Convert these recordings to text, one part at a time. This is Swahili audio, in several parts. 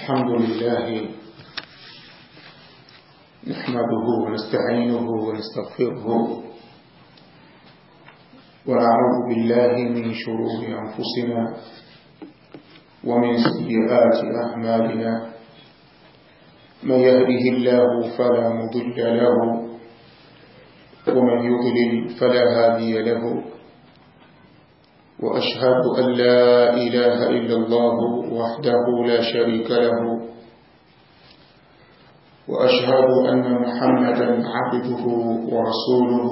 الحمد لله نحمده ونستعينه ونستغفره ونعوذ بالله من شرور أنفسنا ومن سيئات أعمالنا من يهده الله فلا مضل له ومن يضلل فلا هادي له وأشهد أن لا إله إلا الله وحده لا شريك له وأشهد أن محمدا عبده ورسوله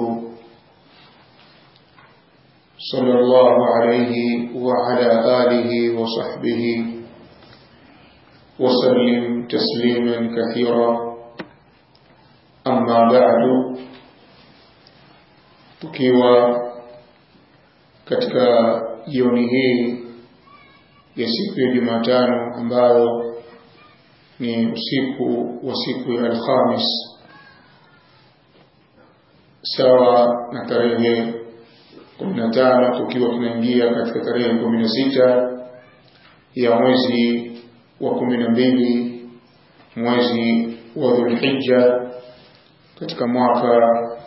صلى الله عليه وعلى آله وصحبه وسلم تسليما كثيرا أما بعد tukiwa katika jioni hii ya siku ya Jumatano ambayo ni usiku wa siku ya Alhamis sawa na tarehe 15 tukiwa tunaingia katika tarehe 16 ya mwezi wa 12 mwezi wa Dhulhijja katika mwaka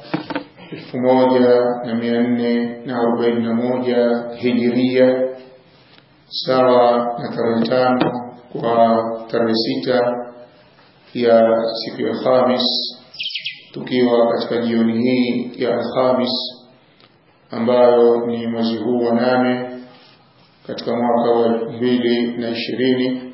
1441 hijiria sawa na tarehe tano kwa tarehe sita ya siku ya Alhamis tukiwa katika jioni hii ya Alhamis ambayo ni mwezi huu wa nane katika mwaka wa elfu mbili na ishirini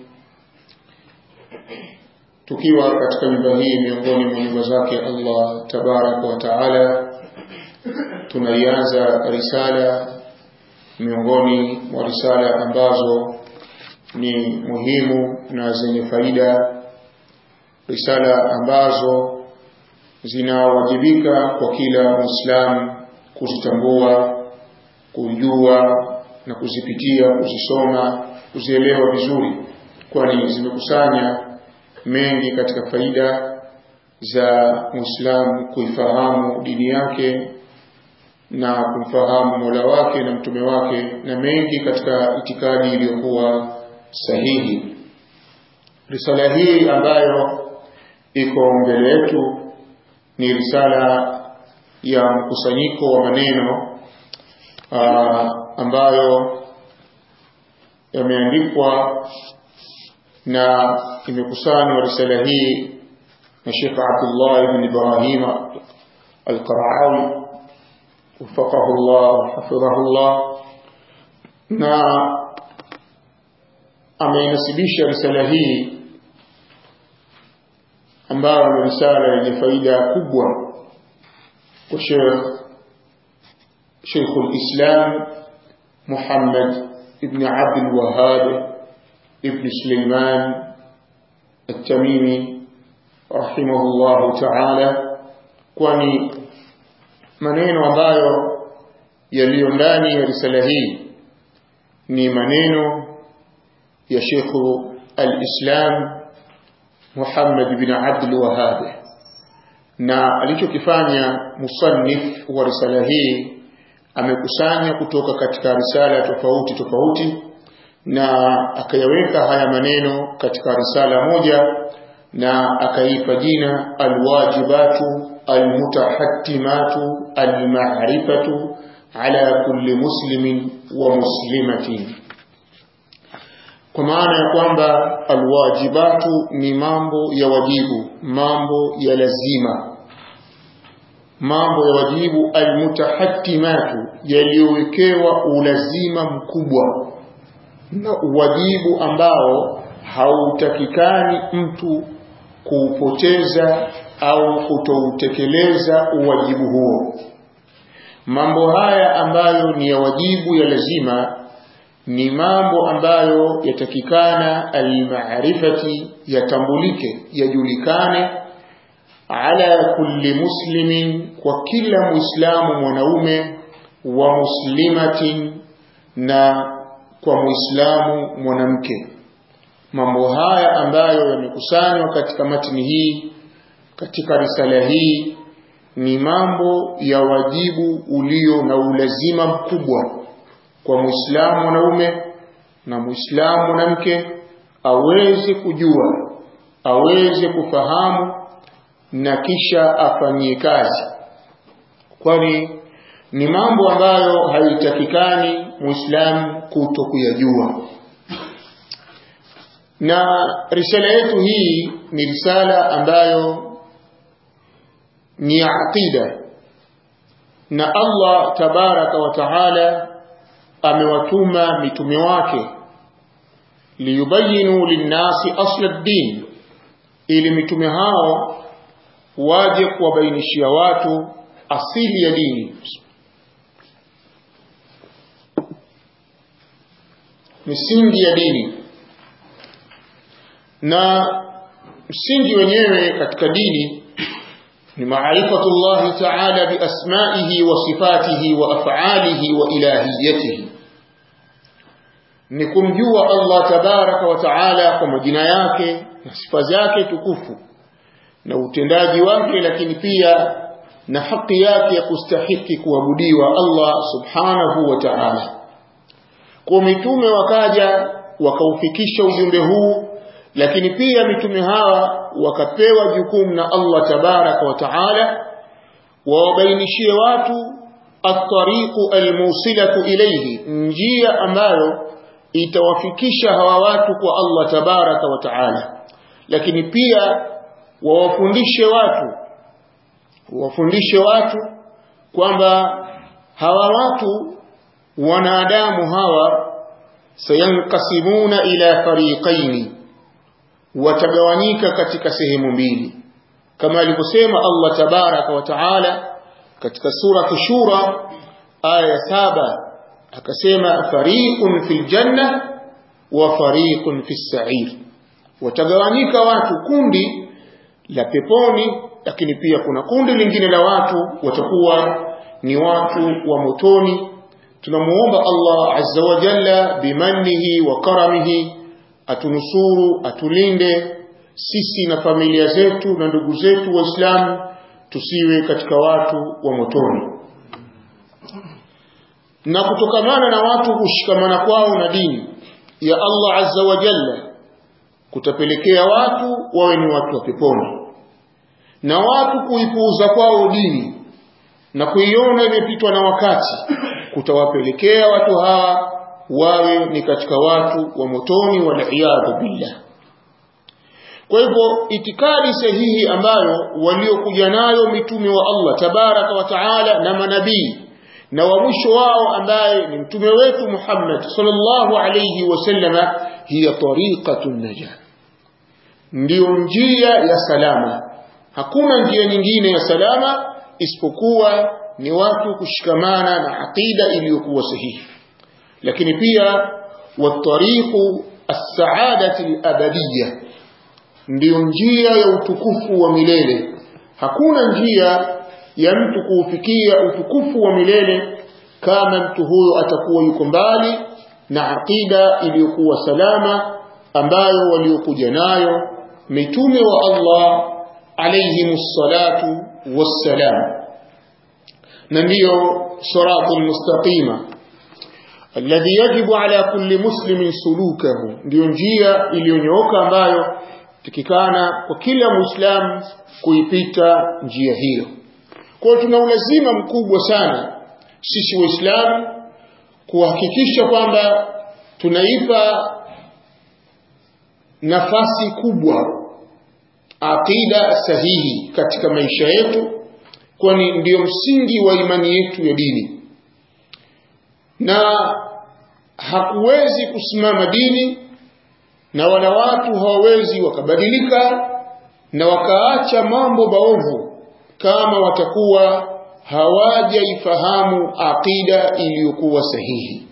tukiwa katika nyumba hii miongoni mwa nyumba zake Allah tabaraka wa taala tunaianza risala miongoni mwa risala ambazo ni muhimu na zenye faida risala ambazo zinawajibika kwa kila muislamu kuzitambua kujua na kuzipitia kuzisoma kuzielewa vizuri kwani zimekusanya mengi katika faida za muislamu kuifahamu dini yake na kumfahamu Mola wake na mtume wake na mengi katika itikadi iliyokuwa sahihi. Risala hii ambayo iko mbele yetu ni risala ya mkusanyiko wa maneno aa, ambayo yameandikwa na imekusanywa risala hii na Sheikh Abdullah ibn Ibrahim al-Qaraawi وفقه الله وحفظه الله na ameinasibisha risala hii ambayo ni risala yenye faida kubwa kwa Sheikh Sheikh al-Islam Muhammad ibn Abd al-Wahhab ibn Sulaiman التميمي رحمه الله تعالى kwani maneno ambayo yaliyo ndani ya risala hii ni maneno ya Sheikh al-Islam Muhammad bin Abdul Wahhab na alichokifanya musannif wa risala hii amekusanya kutoka katika risala tofauti tofauti na akayaweka haya maneno katika risala moja na akaipa jina alwajibatu المتحتمات المعرفة على كل مسلم ومسلمة kwa maana ya kwamba alwajibatu ni mambo ya wajibu mambo ya lazima mambo ya wajibu almutahattimatu yaliyowekewa ulazima mkubwa na uwajibu ambao hautakikani mtu kuupoteza au kutoutekeleza uwajibu huo mambo haya ambayo ni ya wajibu ya lazima ni mambo ambayo yatakikana almaarifati yatambulike yajulikane ala kulli muslimin kwa kila muislamu mwanaume wa muslimatin na kwa muislamu mwanamke mambo haya ambayo yamekusanywa katika matini hii katika risala hii ni mambo ya wajibu ulio na ulazima mkubwa kwa muislamu mwanaume na muislamu mwanamke aweze kujua aweze kufahamu na kisha afanyie kazi kwani ni mambo ambayo haitakikani muislamu kuto kuyajua na risala yetu hii ni risala ambayo ni ya aqida na Allah tabaraka wa taala amewatuma mitume wake liyubayinu linnasi asla ad-din ili mitume hao waje kuwabainishia watu asili ya dini misingi ya dini na msingi wenyewe katika dini ni maarifatu llahi taala biasmaihi wa sifatihi wa afalihi wa ilahiyatihi ni kumjua Allah tabaraka wa taala kwa majina yake na sifa zake tukufu na utendaji wake lakini pia na haki yake ya kustahiki kuabudiwa Allah subhanahu wa ta'ala kwa mitume wakaja wakaufikisha ujumbe huu lakini pia mitume hawa wakapewa jukumu na Allah tabaraka wa taala wawabainishie watu at-tariqu al-musilatu ilayhi njia ambayo itawafikisha hawa watu kwa Allah tabaraka wa taala lakini pia wawafundishe watu wafundishe watu kwamba hawa watu wanadamu hawa sayankasimuna ila fariqaini watagawanyika katika sehemu mbili kama alivyosema Allah tabaraka wa taala katika sura shura aya saba akasema fariqun fil janna wa fariqun fis sa'ir watagawanyika watu kundi la peponi lakini pia kuna kundi lingine la watu watakuwa ni watu wa motoni tunamuomba Allah azza wa jalla bimannihi wa karamihi atunusuru atulinde sisi na familia zetu na ndugu zetu waislamu tusiwe katika watu wa motoni na kutokamana na watu kushikamana kwao na dini ya Allah azza wa jalla kutapelekea watu wawe ni watu wa peponi na watu kuipuuza kwao dini na kuiona imepitwa na wakati kutawapelekea watu hawa wawe ni katika watu wa motoni waliyadhu billah kwa hivyo itikadi sahihi ambayo waliokuja nayo mitume wa Allah tabaraka wa taala na manabii na wa mwisho wao ambaye ni mtume wetu Muhammad sallallahu alayhi wasallama hiya tariqatun najah ndiyo njia ya salama hakuna njia nyingine ya salama isipokuwa ni watu kushikamana na aqida iliyokuwa sahihi lakini pia watariqu as-sa'adati al-abadiyya ndiyo njia ya utukufu wa milele hakuna njia ya mtu kuufikia utukufu wa milele kama mtu huyo atakuwa yuko mbali na aqida iliyokuwa salama ambayo waliokuja nayo mitume wa Allah alayhimus salatu wassalam na ndiyo siratul mustaqima alladhi yajibu ala kulli muslimin sulukahu ndiyo njia iliyonyooka ambayo tikikana kwa kila muislamu kuipita njia hiyo kwa tuna ulazima mkubwa sana sisi waislamu kuhakikisha kwamba tunaipa nafasi kubwa aqida sahihi katika maisha yetu kwani ndiyo msingi wa imani yetu ya dini na hakuwezi kusimama dini na wala watu hawawezi wakabadilika na wakaacha mambo maovu kama watakuwa hawajaifahamu aqida iliyokuwa sahihi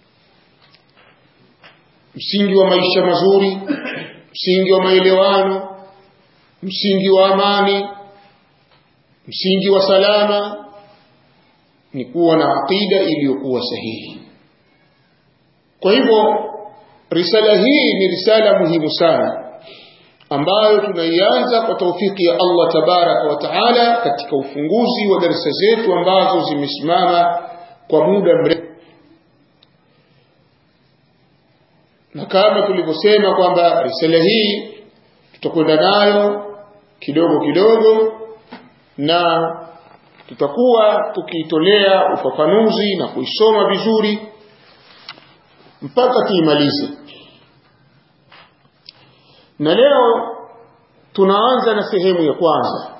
msingi wa maisha mazuri msingi wa maelewano msingi wa amani msingi wa salama ni kuwa na aqida iliyokuwa sahihi kwa hivyo risala hii ni risala muhimu sana ambayo tunaianza kwa taufiki ya Allah tabaraka wa taala katika ufunguzi wa darasa zetu ambazo zimesimama kwa muda mrefu na kama tulivyosema kwamba risala hii tutakwenda nayo kidogo kidogo na tutakuwa tukiitolea ufafanuzi na kuisoma vizuri mpaka tuimalize na leo tunaanza na sehemu ya kwanza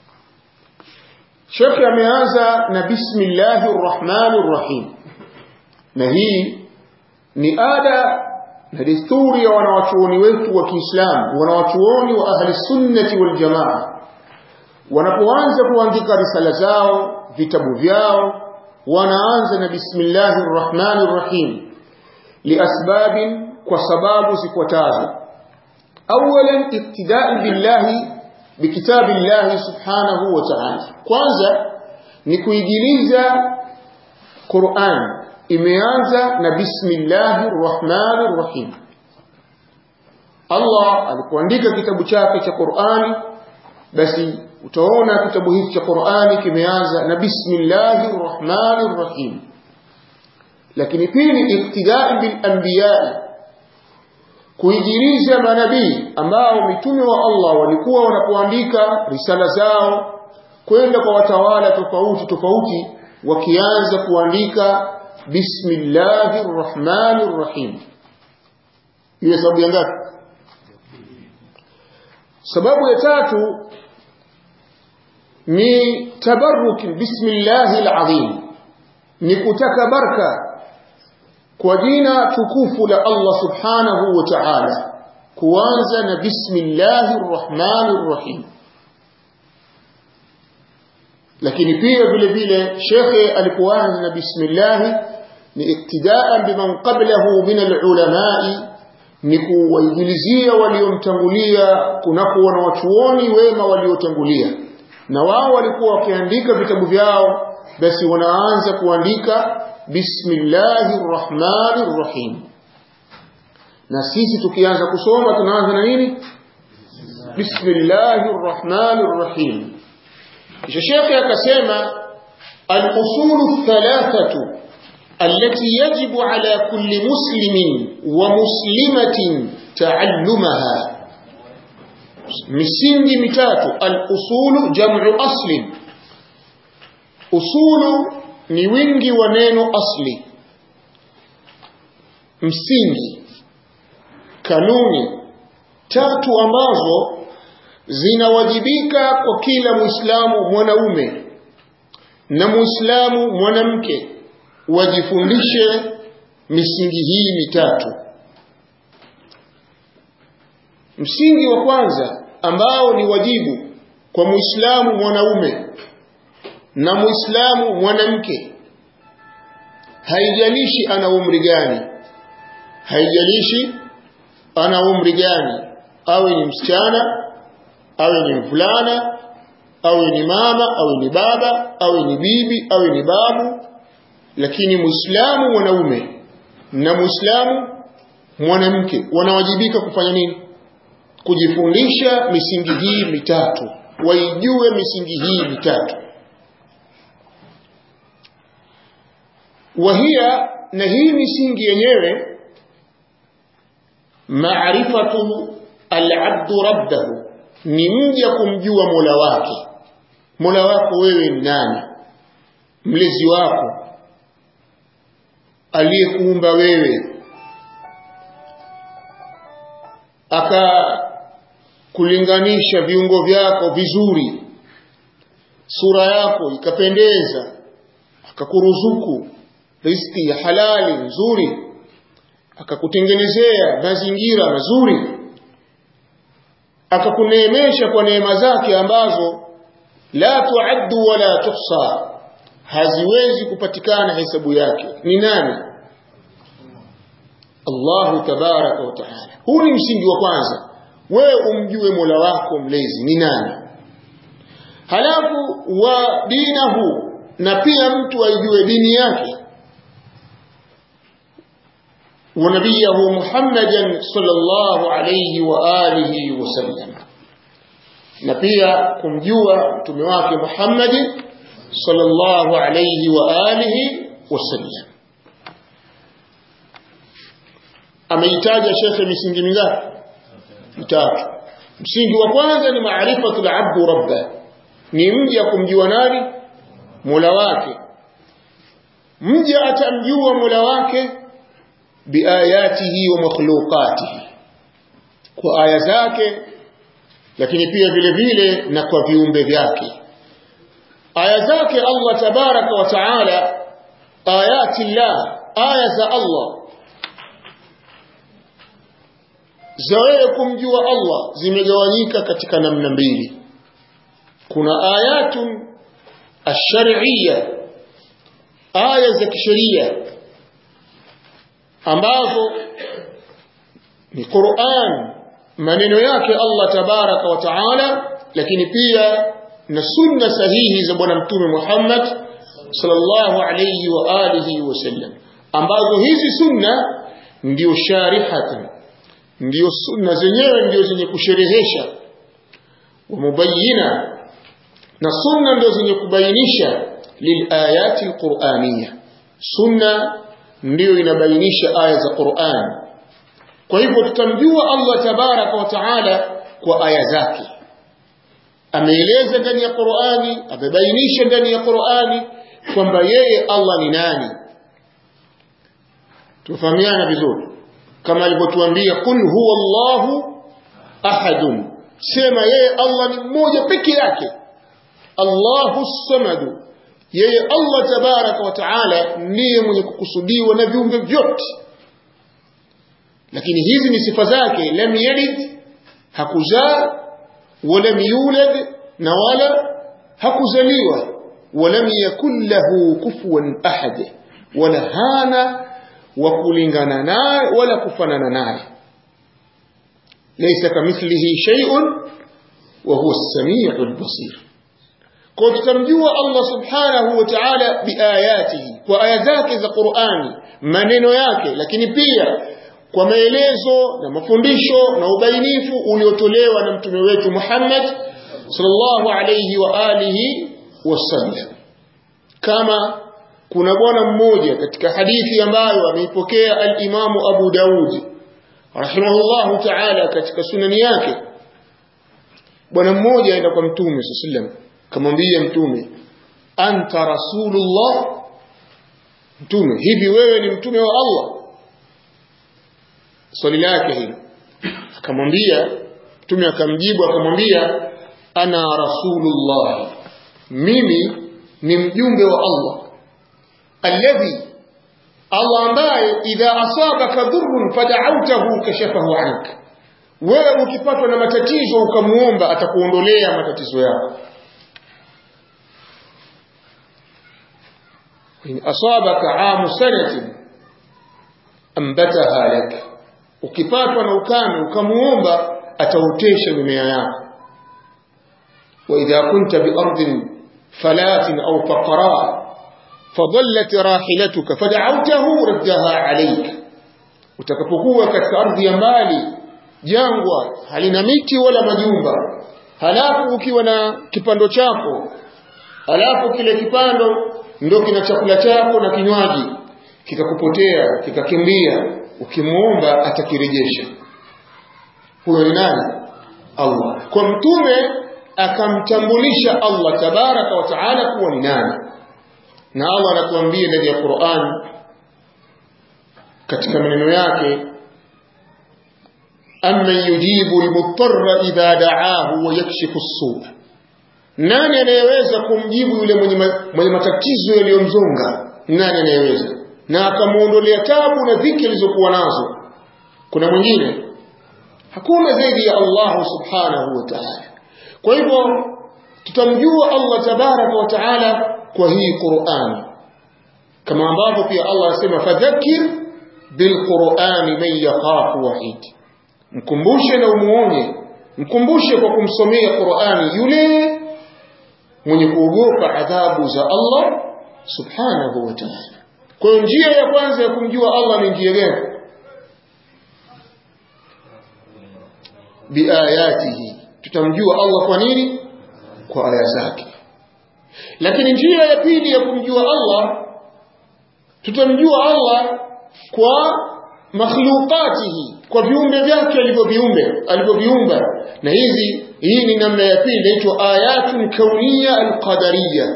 shekhe ameanza na bismillahi rrahmani rrahim na hii ni ada na desturi ya wanawachuoni wetu wa Kiislamu wanawachuoni wa ahli sunnati wal jamaa wanapoanza kuandika risala zao vitabu vyao wanaanza na bismillahi rrahmani rrahim liasbabin kwa sababu zifuatazo awalan iktidai billahi bikitabi llahi subhanahu wa ta'ala kwanza ni kuigiliza Qur'an imeanza na bismillahir rahmanir rahim Allah alipoandika kitabu chake cha Qur'ani basi utaona kitabu hiki cha Qur'ani kimeanza na bismillahir rahmanir rahim lakini pili iktidai bil anbiya kuijiriza manabii ambao mitume wa Allah walikuwa wanapoandika risala zao kwenda kwa watawala tofauti tofauti wakianza kuandika bismillahir rahmanir rahim ile sababu ya ngapi sababu ya tatu ni tabarruk bismillahil azim ni kutaka baraka kwa jina tukufu la Allah subhanahu wa ta'ala kuanza na bismillahir rahmanir rahim lakini pia vile vile shekhe alipoanza na bismillah ni iktidaan biman qablahu min alulamai ni kuwaigilizia waliomtangulia kunako wanawachuoni wema waliotangulia na wao walikuwa wakiandika vitabu vyao basi wanaanza kuandika bismillahir rahmanir rahim na sisi tukianza kusoma tunaanza na nini bismillahir rahmanir rahim kisha shekhe akasema al-usulu thalathatu التي يجب على كل مسلم ومسلمة تعلمها misingi mitatu al-usulu jam'u asli usulu ni wingi wa neno asli msingi kanuni tatu ambazo zinawajibika kwa kila muislamu mwanaume na muislamu mwanamke wajifundishe misingi hii mitatu msingi wa kwanza ambao ni wajibu kwa muislamu mwanaume na muislamu mwanamke haijalishi ana umri gani haijalishi ana umri gani awe ni msichana awe ni mvulana awe ni mama awe ni baba awe ni bibi awe ni babu lakini muislamu mwanaume na muislamu mwanamke wanawajibika kufanya nini kujifundisha misingi hii mitatu waijue misingi hii mitatu wahia na hii misingi yenyewe maarifatu alabdu rabbahu ni mja kumjua mola wake mola wako wewe ni nani mlezi wako aliyekuumba wewe akakulinganisha viungo vyako vizuri sura yako ikapendeza akakuruzuku riziki ya halali nzuri akakutengenezea mazingira mazuri akakuneemesha kwa neema zake ambazo la tuaddu wala tuhsa haziwezi kupatikana hesabu yake ni nani Allahu tabaraka wa taala huu ni msingi wa kwanza wewe umjue Mola wako mlezi ni nani halafu wa dinahu na pia mtu aijue dini yake wa nabiyahu Muhammadan sallallahu alayhi wa alihi wasallam na pia kumjua mtume wake Muhammad sallallahu alayhi wa alihi wasallam ameitaja shekhe misingi mingapi mitatu msingi wa kwanza ni maarifatu labdu rabba ni mja kumjua nani mola wake mja atamjua mola wake biayatihi wa makhluqatihi kwa aya zake lakini pia vile vile na kwa viumbe vyake aya zake Allah tabaraka wa taala ayati llah aya za Allah za wewe kumjua Allah zimegawanyika katika namna mbili kuna ayatun ash-shar'iyya aya za kisheria ambazo ni Qur'an maneno yake Allah tabaraka wa taala lakini pia na sunna sahihi za bwana mtume Muhammad sallallahu alayhi wa alihi wasallam ambazo hizi sunna ndio sharihatan ndio sunna zenyewe ndio zenye kusherehesha wa mubayyina na sunna ndio zenye kubainisha lilayati alqur'aniyya sunna ndio inabainisha aya za Qur'an kwa hivyo tutamjua Allah tabaraka wa taala kwa aya zake ameeleza ndani ya Qur'ani amebainisha ndani ya Qur'ani kwamba yeye Allah ni nani tufahamiana vizuri kama alivyotuambia kul huwa Allahu ahadun sema yeye Allah ni mmoja peke yake Allahu samadu yeye Allah tabaraka wa taala ndiye mwenye kukusudiwa na viumbe vyote lakini hizi ni sifa zake lam yalid hakuzaa walam yulad na wala hakuzaliwa walam yakun lahu kufuwan ahad wala hana wa kulingana naye wala kufanana naye laysa kamithlihi shay'un wa huwa as-sami'u al-basir kwa tutamjua Allah subhanahu wa ta'ala biayatihi kwa aya zake za Qur'ani maneno yake lakini pia kwa maelezo na mafundisho na ubainifu uliotolewa na mtume wetu Muhammad sallallahu alayhi wa alihi wasallam kama kuna bwana mmoja katika hadithi ambayo ameipokea al-Imamu Abu Daud rahimahullahu ta'ala katika sunani yake bwana mmoja aenda kwa mtume sallallahu alayhi kamwambia mtume anta rasulullah mtume hivi wewe ni mtume wa Allah swali lake hilo akamwambia mtume akamjibu akamwambia ana rasulullah mimi ni mjumbe wa Allah alladhi Allah ambaye idha asabaka dhurrun fada'awtahu kashafahu anka wewe ukipatwa na matatizo ukamuomba atakuondolea matatizo yako in asabaka amu sanatin ambataha lak ukipatwa na ukame ukamuomba ataotesha mimea yako wa idha kunta bi ardin falatin aw faqra fadallat rahilatuka fad'awtahu raddaha alayk utakapokuwa katika ardhi ya mbali jangwa halina miti wala majumba halafu ukiwa na kipando chako halafu kile kipando ndio kina chakula chako na kinywaji kikakupotea kikakimbia ukimuomba atakirejesha huyo ni nani Allah kwa mtume akamtambulisha Allah tabaraka wa taala kuwa ni nani na Allah anatuambia ndani ya Qur'an katika maneno yake amman yujibu almutarra idha da'ahu wa yakshifu as-su' nani anayeweza kumjibu yule mwenye, mwenye matatizo yaliyomzonga nani anayeweza na akamuondolea tabu na dhiki alizokuwa nazo kuna mwingine hakuna zaidi ya Allah subhanahu wa ta'ala kwa hivyo tutamjua Allah tabaraka wa ta'ala kwa hii Qur'an kama ambavyo pia Allah anasema fadhakir bilqur'ani man yakhafu wa'id mkumbushe na umuonye mkumbushe kwa kumsomea Qur'ani yule mwenye kuogopa adhabu za Allah subhanahu wa ta'ala kwa hiyo njia ya kwanza ya kumjua Allah ni njia gani biayatihi tutamjua Allah kwa nini kwa aya zake lakini njia ya pili ya kumjua Allah tutamjua Allah kwa makhluqatihi kwa viumbe vyake alivyoviumbe alivyoviumba na hizi hii ni namna ya pili inaitwa ayatun kauniya alqadariya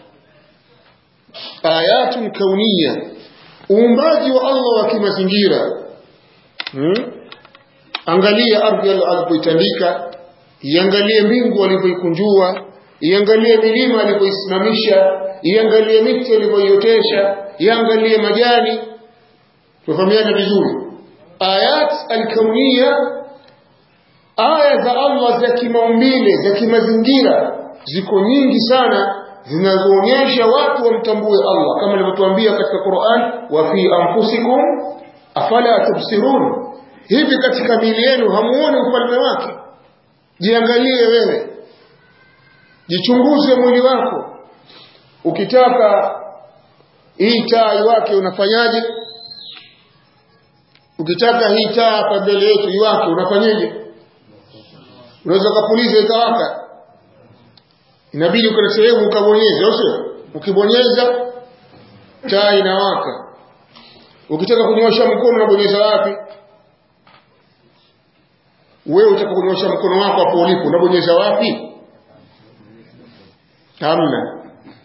ayatun kauniya uumbaji wa Allah wa kimazingira hmm? angalia ardhi alivyoitandika iangalie mbingu alivyoikunjua iangalie milima alivyoisimamisha iangalie miti alivyoiotesha iangalie majani tufahamiane vizuri ayat alkauniya aya za Allah za kimaumbile za kimazingira ziko nyingi sana zinazoonyesha watu wamtambue Allah kama alivyotuambia katika Qur'an wa fi anfusikum afala tubsirun hivi katika miili yenu hamuoni ufalme wake jiangalie wewe jichunguze mwili wako ukitaka hii taa iwake unafanyaje ukitaka hii taa hapa mbele yetu iwake unafanyaje unaweza kupuliza ikawaka inabidi ukana sehemu ukabonyeza au sio ukibonyeza taa inawaka ukitaka kunyosha mkono unabonyeza wapi wewe utaka kunyosha mkono wako hapo ulipo unabonyeza wapi hamna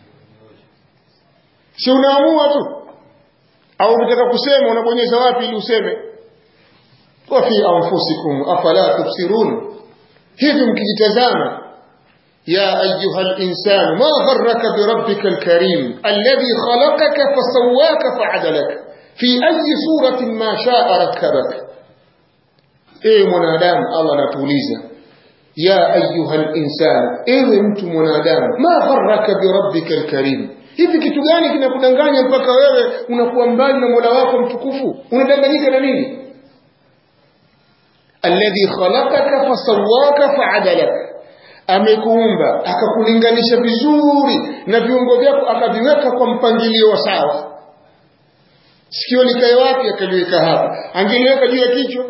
si unaamua tu au ukitaka kusema unabonyeza wapi ili useme wa fi anfusikum afala tubsirun hivi mkijitazama يا أيها الإنسان ما غرك بربك الكريم الذي خلقك فسواك فعدلك في أي صورة ما شاء ركبك إيه منادام الله نتوليزا يا أيها الإنسان إيه أنت منادام ما غرك بربك الكريم hivi kitu gani kinakudanganya mpaka wewe unakuwa mbali na mola wako mtukufu unadanganyika na nini alladhi khalaqaka fasawaka faadalaka amekuumba akakulinganisha vizuri na viungo vyako akaviweka kwa mpangilio wa sawa sikio likae wapi akaliweka hapa angeliweka juu ya kichwa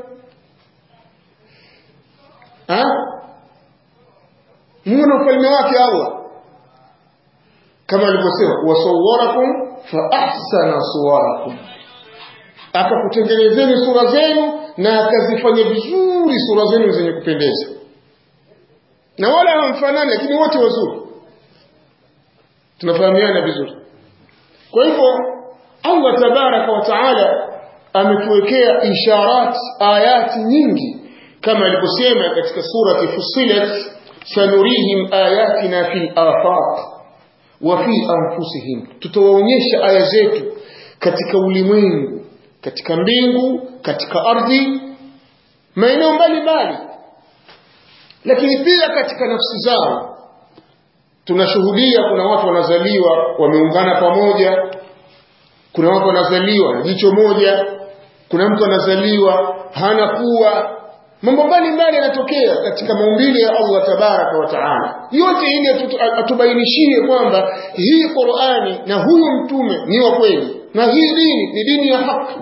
muone ufalme wake Allah kama alivyosema wasawwarakum fa ahsana suwarakum akakutengenezeni sura zenu na akazifanya vizuri sura zenu zenye kupendeza na wala hawamfanani lakini wote wazuri tunafahamiana vizuri kwa hivyo Allah tabaraka wa taala ametuwekea isharat ayati nyingi kama alivyosema katika surati Fussilat sanurihim ayatina fil afaq wa fi anfusihim tutawaonyesha aya zetu katika ulimwengu katika mbingu katika ardhi maeneo mbalimbali lakini pia katika nafsi zao tunashuhudia kuna watu wanazaliwa wameungana pamoja kuna watu wanazaliwa na jicho moja kuna mtu anazaliwa hana kuwa mambo mbalimbali yanatokea katika maumbile ya Allah tabaraka wa taala yote ili atubainishie kwamba hii Qur'ani na huyu mtume ni wa kweli na hii dini ni dini ya haki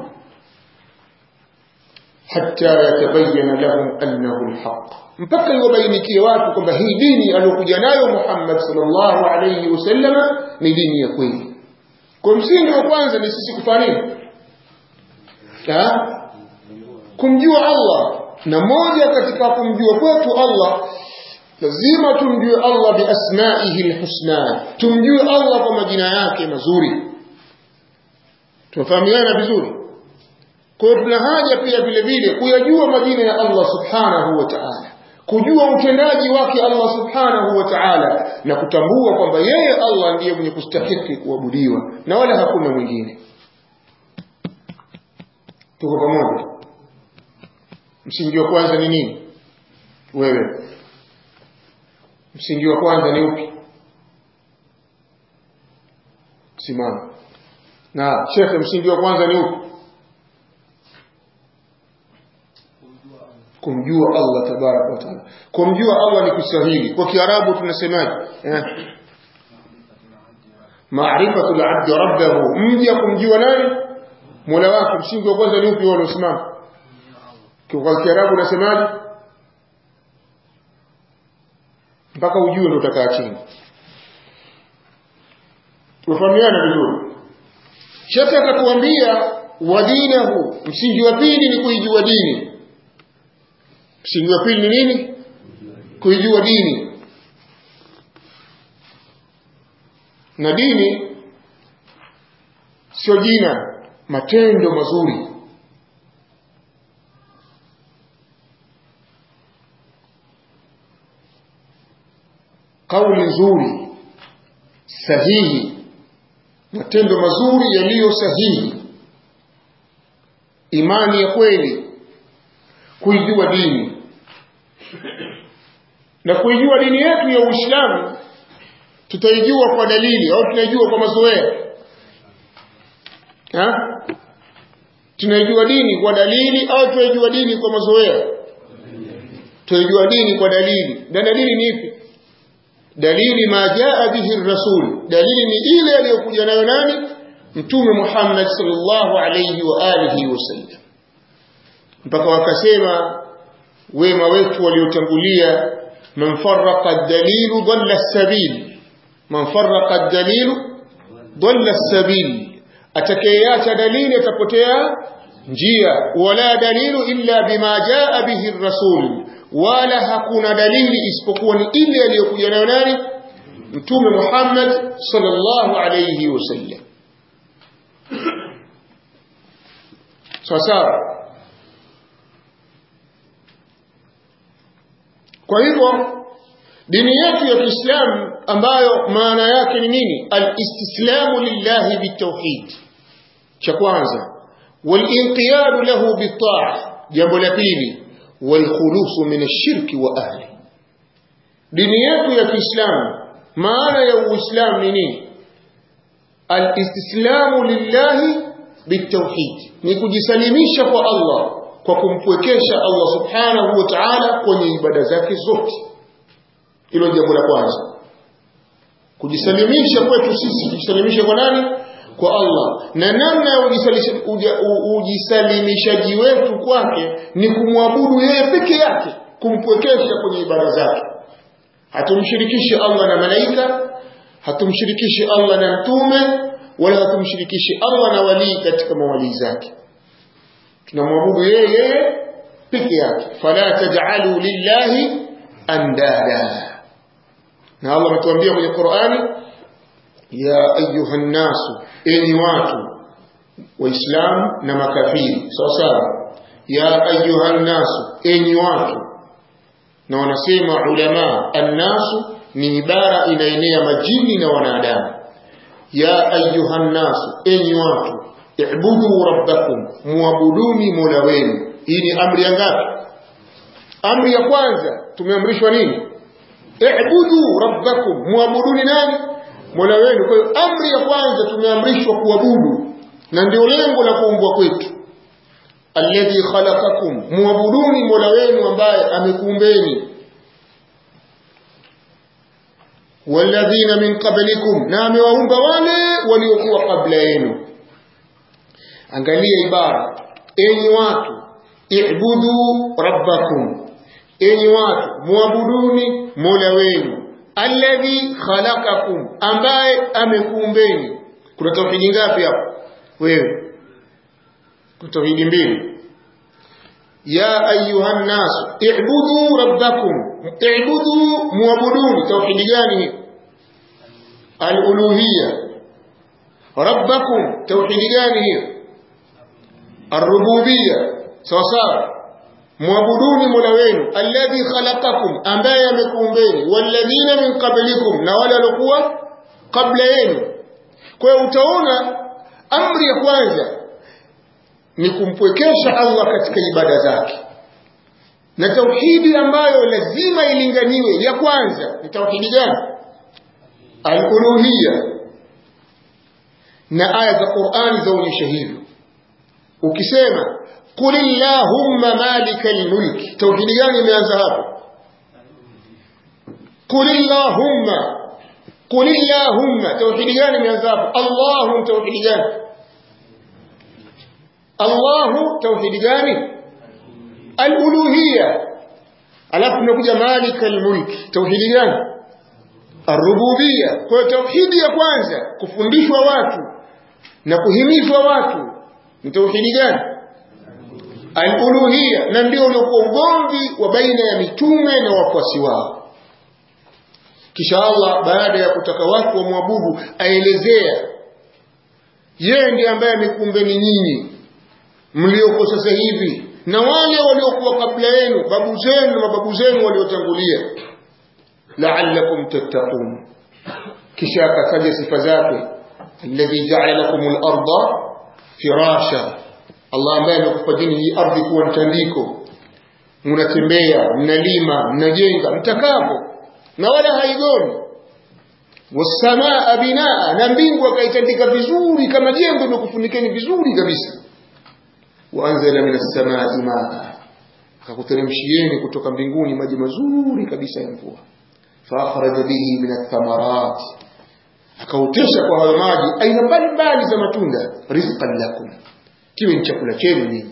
hatta yatabayyana lahum annahu alhaq mpaka iwabainikie watu kwamba hii dini aliyokuja nayo Muhammad sallallahu alayhi wasallam ni dini ya kweli kwa msingi wa kwanza ni sisi kufanya nini kumjua Allah na moja katika kumjua kwetu Allah lazima tumjue Allah biasmaihi alhusna tumjue Allah kwa majina yake mazuri tunafahamiana vizuri kwa hiyo tuna haja pia vile vile kuyajua majina ya Allah subhanahu wa ta'ala kujua utendaji wake Allah subhanahu wa ta'ala na kutambua kwamba yeye Allah ndiye mwenye kustahiki kuabudiwa na wala hakuna mwingine tuko pamoja msingi wa kwanza ni nini wewe msingi wa kwanza ni upi simama na shekhe msingi wa kwanza ni upi kumjua Allah tabaraka wa taala kumjua Allah ni Kiswahili kwa Kiarabu tunasemaje eh maarifatu al-abd rabbahu mja kumjua nani Mola wake msingi wa kwanza ni upi wao unasimama kwa Kiarabu unasemaje mpaka ujue ndio utakaa chini tufahamiana vizuri Shekhe akatuambia wa dinahu msingi wa pili ni kuijua dini msingi wa pili ni nini kuijua dini na dini sio jina matendo mazuri kauli nzuri sahihi matendo mazuri yaliyo sahihi imani ya kweli kuijua dini na kuijua dini yetu ya Uislamu tutaijua kwa dalili au tunaijua kwa mazoea ha? tunaijua dini kwa dalili au tunaijua dini kwa mazoea tunaijua dini kwa dalili na dalili ni ipi dalili ma jaa bihi rasul dalili ni ile aliyokuja nayo nani mtume Muhammad sallallahu alayhi wa alihi wasallam mpaka wakasema wema wetu waliotangulia man farraqa ad-dalilu dhalla as-sabil man farraqa ad-dalilu dhalla as-sabil atakayeacha dalili atapotea njia wala dalilu illa bima jaa bihi ar-rasul wala hakuna dalili isipokuwa ni ile aliyokuja nayo nani mtume Muhammad sallallahu alayhi wasallam sawa kwa hivyo dini yetu ya Kiislamu ambayo maana yake ni nini al-istislamu lillahi bitawhid cha kwanza wal-inqiyadu lahu bit-ta'a jambo la pili wal-khulusu min ash-shirki wa ahli dini yetu ya Kiislamu maana ya Uislamu ni nini al-istislamu lillahi bitawhid ni kujisalimisha kwa Allah kwa kumpwekesha Allah subhanahu wa ta'ala kwenye ibada zake zote hilo jambo la kwanza kujisalimisha kwetu sisi kujisalimisha kwa nani kwa Allah na namna ya ujisalimishaji wetu kwake ni kumwabudu yeye peke yake kumpwekesha kwenye ibada zake hatumshirikishi Allah na malaika hatumshirikishi Allah na mtume wala hatumshirikishi Allah na walii katika mawalii zake tunamwabudu yeye yeye peke yake fala taj'alu lillahi andada na Allah ametuambia kwenye Qur'ani ya ayuha nasu enyi watu waislamu na makafiri sawa sawa ya ayuha nasu enyi watu na wanasema ulama annasu ni ibara inaenea majini na wanadamu ya ayuha nasu enyi watu ibudu rabbakum muabuduni mola wenu hii ni amri ya ngapi amri ya kwanza tumeamrishwa nini ibudu rabbakum muabuduni nani mola wenu kwa hiyo amri ya kwanza tumeamrishwa kuabudu na ndio lengo la kuumbwa kwetu alladhi khalaqakum muabuduni mola wenu ambaye amekuumbeni walladhina min qablikum na amewaumba wale waliokuwa kabla yenu angalia ibara enyi watu ibudu rabbakum enyi watu muabuduni mola wenu alladhi khalaqakum ambaye amekuumbeni kuna tauhidi ngapi hapo wewe kuna tauhidi mbili ya ayuha nas ibudu rabbakum ibudu muabuduni tauhidi gani hii aluluhiyya rabbakum tauhidi gani hiyo الربوبيه sawa sawa muabuduni mola wenu alladhi khalaqakum ambaye amekuumbeni walladhina min qablikum na wale waliokuwa kabla yenu kwa hiyo utaona amri ya kwanza ni kumpwekesha Allah katika ibada zake na tauhidi ambayo lazima ilinganiwe ya kwanza ni tauhidi gani al-uluhiyya na aya za Qur'ani zaonyesha hivyo ukisema qul illahumma malikal mulk tauhidi gani imeanza hapo qul illahumma qul illahumma tauhidi gani imeanza hapo Allahu tauhidi gani Allahu tauhidi gani al-uluhiyya alafu tunakuja malikal mulk tauhidi gani ar-rububiyya kwa tauhidi ya kwanza kufundishwa watu na kuhimizwa watu ni tauhidi gani al-uluhiyya na ndio uliokuwa ugomvi wa baina ya mitume na wafuasi wao kisha Allah baada ya kutaka watu wamwabudu aelezea yeye ndiye ambaye amekumbeni nyinyi mlioko sasa hivi na wale waliokuwa kabla yenu babu zenu na mababu zenu waliotangulia la'allakum tattaqun kisha akataja sifa zake alladhi ja'ala lakum al-ardha firasha Allah ambaye amekufanyeni hii ardhi kuwa mtandiko mnatembea mnalima mnajenga mtakapo na wala haigoni wasamaa binaa na mbingu akaitandika vizuri kama jengo limekufunikeni vizuri kabisa waanzala min as-samaa'i maa akakuteremshieni kutoka mbinguni maji mazuri kabisa ya mvua faakhraja bihi min ath-thamarat akautesha kwa hayo maji aina mbalimbali za matunda rizqan lakum kiwe ni chakula chenu nyinyi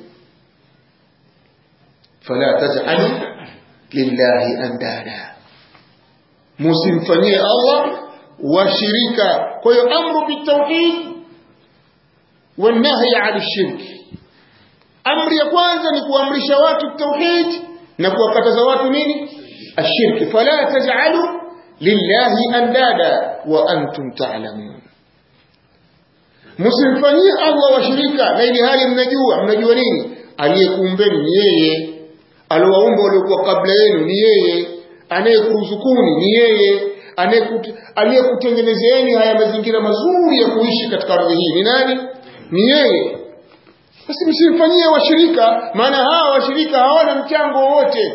fala taj'alu lillahi andada musimfanyie Allah washirika kwa hiyo amru bitawhid wanahi ani shirki amri ya kwanza ni kuamrisha watu tauhid na kuwakataza watu nini ashirki fala taj'alu lillahi andada wa antum ta'lamun msimfanyie Allah washirika na ili hali mnajua mnajua nini aliyekuumbeni ni yeye aliwaumba waliokuwa kabla yenu ni yeye anayekuruzukuni ni yeye aliyekutengenezeeni haya mazingira mazuri ya kuishi katika ardhi hii ni nani ni yeye basi msimfanyie washirika maana hawa washirika hawana mchango wowote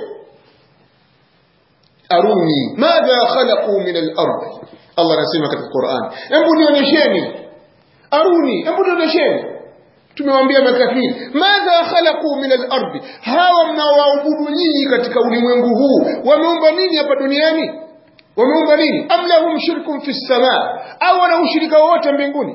aruni madha khalaqu min al-ard Allah anasema katika Qur'an hebu nionyesheni aruni hebu nionyesheni tumewaambia makafiri madha khalaqu min al-ard hawa mnaoabudu nyinyi katika ulimwengu huu wameumba nini hapa duniani wameumba nini am lahum shirkun fi samaa au wana ushirika wote mbinguni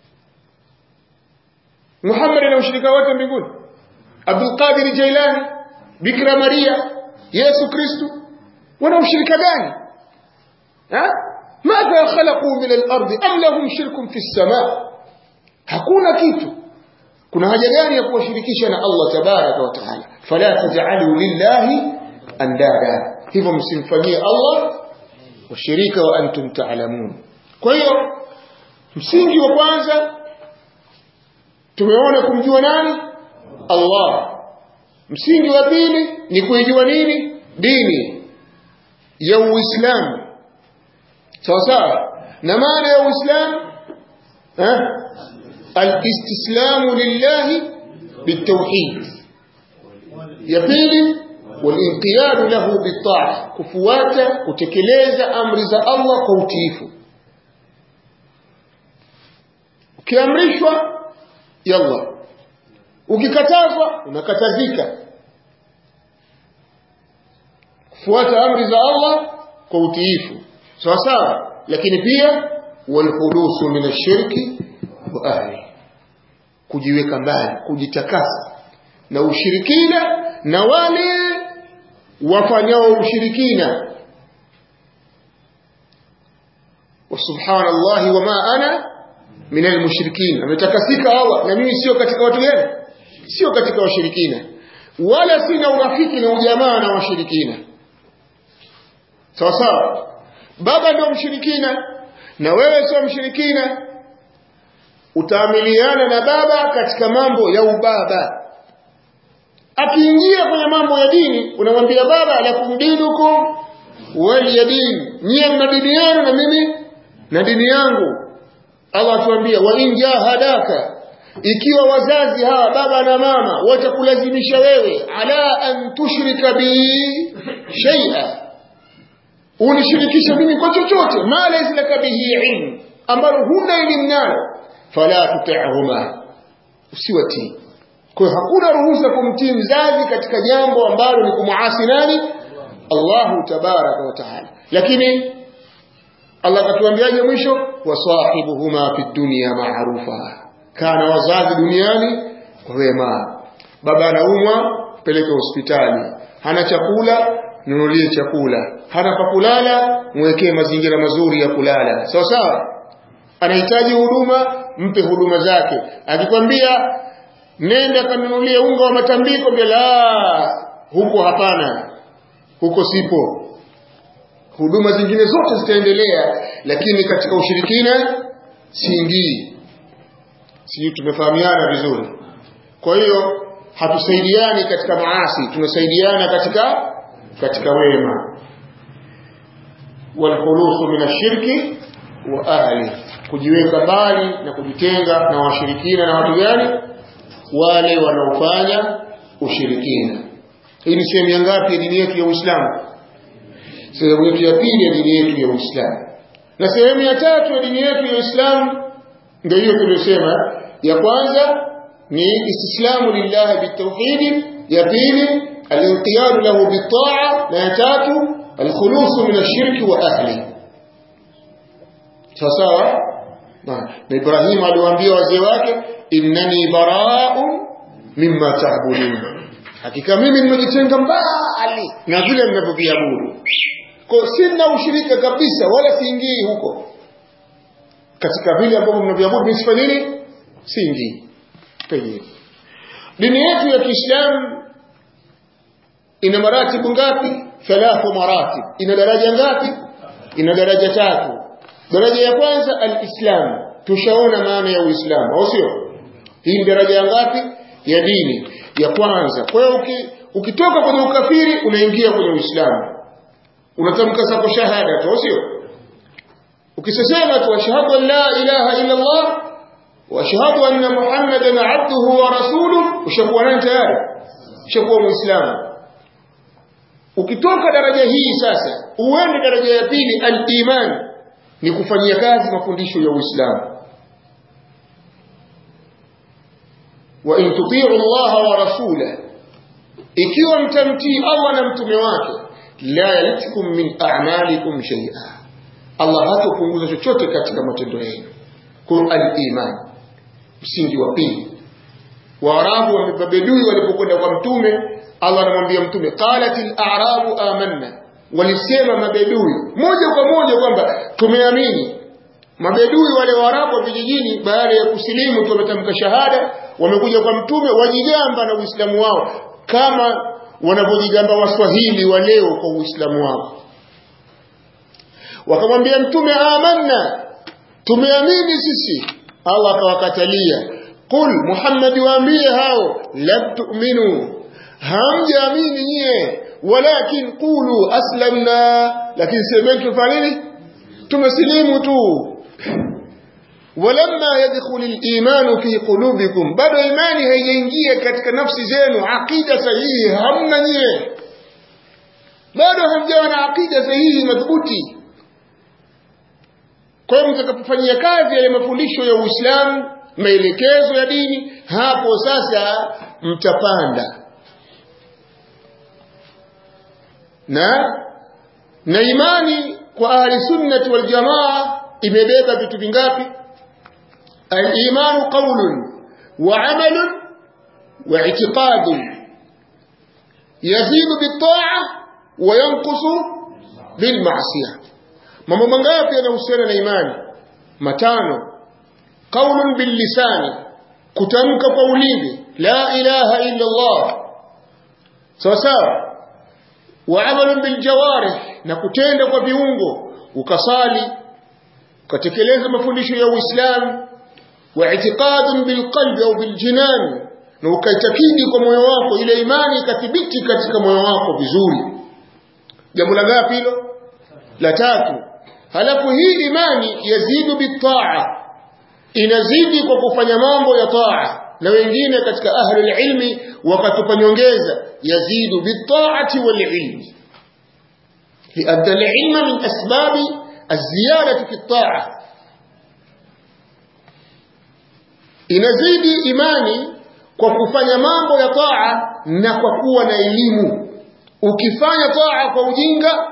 Muhammad ana ushirika wote mbinguni Abdul Qadir Jailani Bikira Maria Yesu Kristo wana ushirika gani ha madha khalaqu min al-ard am lahum shirkun fi samaa hakuna kitu kuna haja gani ya kuwashirikisha na Allah tabaraka wa taala fala taj'alu lillahi andada hivyo msimfanyie Allah washirika wa antum ta'lamun kwa hiyo msingi wa kwanza tumeona kumjua nani Allah msingi wa pili ni kuijua nini dini ya Uislamu sawa sawa na maana ya Uislamu eh الاستسلام لله بالتوحيد يبيل والانقياد له بالطاعة كفواتا كتكليز أمر ذا الله كوتيف ukiamrishwa yalla ukikatazwa unakatazika kufuata amri za Allah kwa utiifu sawa sawa lakini pia walhulusu min ashirki wa ahli kujiweka mbali kujitakasa na ushirikina na wale wafanyao ushirikina wa subhanallahi wama ana min almushrikin ametakasika Allah na mimi sio katika watu gani sio katika washirikina wala sina urafiki na ujamaa na washirikina sawa sawa baba ndio mshirikina na wewe sio mshirikina utaamiliana na baba katika mambo ya ubaba akiingia kwenye mambo ya dini unamwambia baba lakum dinukum wali ya dini nyie mna dini yenu na mimi na dini yangu Allah atuambia wa in jahadaka ikiwa wazazi hawa baba na mama watakulazimisha wewe ala an tushrika bi shay'a unishirikisha mimi kwa chochote ma laysa laka bihi ilm ambalo huna elimu nalo fala tuti'huma usiwatii kwa hiyo hakuna ruhusa kumtii mzazi katika jambo ambalo ni kumuasi nani Allahu tabaraka wa taala lakini Allah katuambiaje mwisho wasahibuhuma fi dunya ma'rufa kana wazazi duniani kwa wema baba anaumwa peleke hospitali hana chakula nunulie chakula hana pa kulala mwekee mazingira mazuri ya kulala sawa sawa anahitaji huduma mpe huduma zake akikwambia nenda kanunulie unga wa matambiko bila huko hapana huko sipo huduma zingine zote zitaendelea lakini katika ushirikina siingii sijui tumefahamiana vizuri kwa hiyo hatusaidiani katika maasi tunasaidiana katika katika wema walkhulusu min ashirki wa ahli kujiweka mbali na kujitenga na washirikina na watu gani wale wanaofanya ushirikina hii ni sehemu ya ngapi ya dini yetu ya Uislamu sehemu yetu ya pili ya dini yetu ya Uislamu na sehemu ya tatu ya dini yetu ya Uislamu ndio hiyo tuliyosema ya kwanza ni istislamu lillahi bitawhid ya pili al-inqiyad lahu bitaa na ya tatu al-khulus min ash-shirki wa ahli sawa na Ibrahim aliwaambia wazee wake innani bara'un mimma ta'budun hakika mimi nimejitenga mbali na vile mnavyoviabudu kwa sina ushirika kabisa wala siingii huko katika vile ambavyo mnaviabudu mimi sifanyi nini siingii Tayyib. Dini yetu ya Kiislamu ina maratibu ngapi? Thalathu maratib. Ina daraja ngapi? Ina daraja tatu. Daraja ya kwanza al-Islam. Tushaona maana ya Uislamu, au sio? Hii ni daraja ya ngapi? Ya dini ya kwanza. Kwa hiyo uki, ukitoka kwenye ukafiri unaingia kwenye Uislamu. Unatamka zako shahada tu, au sio? Ukisema tu ashhadu an la ilaha illa Allah واشهد ان محمدا عبده ورسوله ushakuwa nani tayari ushakuwa muislamu ukitoka daraja hii sasa uende daraja ya pili al-iman ni kufanyia kazi mafundisho ya uislamu wa in tuti'u Allah wa rasulahu ikiwa mtamtii Allah na mtume wake la yaltikum min a'malikum shay'a Allah hatopunguza chochote katika matendo yenu kwa al-iman msingi wa pili waarabu wamebabedui walipokwenda kwa mtume Allah anamwambia mtume qalatil a'rabu amanna walisema mabedui moja kwa moja kwamba tumeamini mabedui wale waarabu wa vijijini baada ya kusilimu tu wametamka shahada wamekuja kwa mtume wajigamba na uislamu wao kama wanavyojigamba waswahili wa leo kwa uislamu wao wakamwambia mtume amanna tumeamini sisi Allah akawakatalia qul Muhammad waambie hao la tu'minu hamjaamini nyie walakin qulu aslamna lakini semeni tufanye nini tumesilimu tu walamma yadkhulu al-iman fi qulubikum bado imani haijaingia katika nafsi zenu aqida sahihi hamna nyie bado hamjawa na aqida sahihi madhubuti kwa hiyo mtakapofanyia kazi yale mafundisho ya Uislamu, maelekezo ya dini, hapo sasa mtapanda. Na na imani kwa ahli sunnati wal jamaa imebeba vitu vingapi? Al-imanu qawlun wa 'amalun wa i'tiqadun yazidu bit-ta'a wa yanqusu bil-ma'siyah mambo mangapi yanahusiana na imani matano qaulun bil lisani kutamka kwa ulimi la ilaha illa Allah sawa sawa wa amalun bil jawarih na kutenda kwa viungo ukasali ukatekeleza mafundisho ya Uislamu wa i'tiqadun bil qalbi au bil jinan na ukaitakidi kwa moyo wako ile imani ikathibiti katika moyo wako vizuri jambo la ngapi hilo la tatu halafu hii imani yazidu bitaa inazidi kwa kufanya mambo ya taa na wengine katika ahli ilmi wakatupa nyongeza yazidu bitaati wal ilmi لأن العلم من أسباب الزيادة في الطاعة inazidi imani kwa kufanya mambo ya taa na kwa kuwa na elimu ukifanya taa kwa ujinga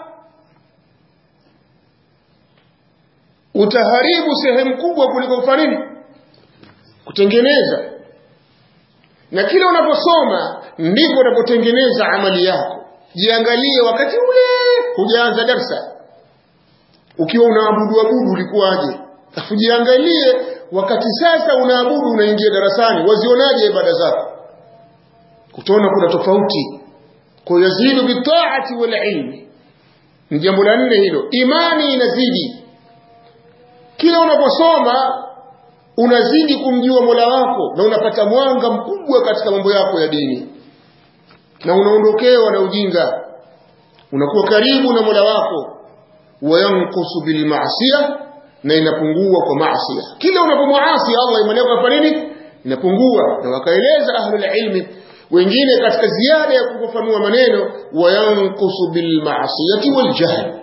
utaharibu sehemu kubwa kuliko kufanya nini kutengeneza na kila unaposoma ndivyo unapotengeneza amali yako jiangalie wakati ule hujaanza darsa ukiwa unaabudu abudu ulikuwaje afu jiangalie wakati sasa unaabudu unaingia darasani wazionaje ibada zako utaona kuna tofauti kwa yazidu bitaati wal ilmi ni jambo la nne hilo imani inazidi kila unaposoma unazidi kumjua Mola wako na unapata mwanga mkubwa katika mambo yako ya dini na unaondokewa na ujinga unakuwa karibu na Mola wako wayankusu bil ma'siyah na inapungua kwa maasi kila unapomwasi Allah imani yako inafanya nini inapungua na wakaeleza ahlul ilmi wengine katika ziada ya kufafanua maneno wayankusu bil ma'siyati wal jahl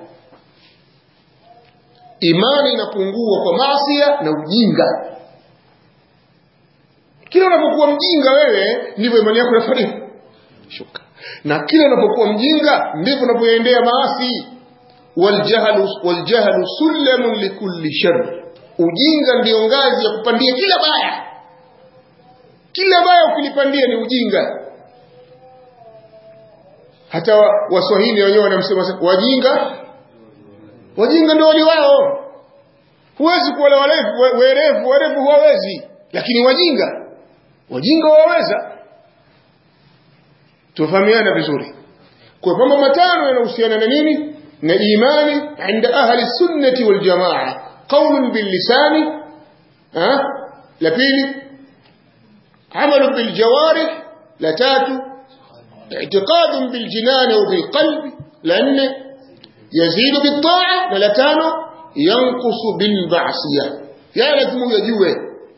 imani inapungua kwa maasi na ujinga kila unapokuwa mjinga wewe ndivyo imani yako inafanya shuka na kila unapokuwa mjinga ndivyo unapoendea maasi waljahlu waljahlu sulamun likulli shar ujinga ndio ngazi ya kupandia kila baya kila baya ukilipandia ni ujinga hata waswahili wenyewe wanamsema wajinga wajinga ndio wali wao huwezi kuwa warefu werefu werefu huwawezi lakini wajinga wajinga waweza tufahamiana vizuri kwa mambo matano yanahusiana na nini na imani inda ahli sunnati wal jamaa qaulun bil lisani la pili amalu bil jawarih la tatu اعتقاد بالجنان وبالقلب لأن يزيد بالطاعة ولا تانو ينقص بالمعصية يا لازم يجوه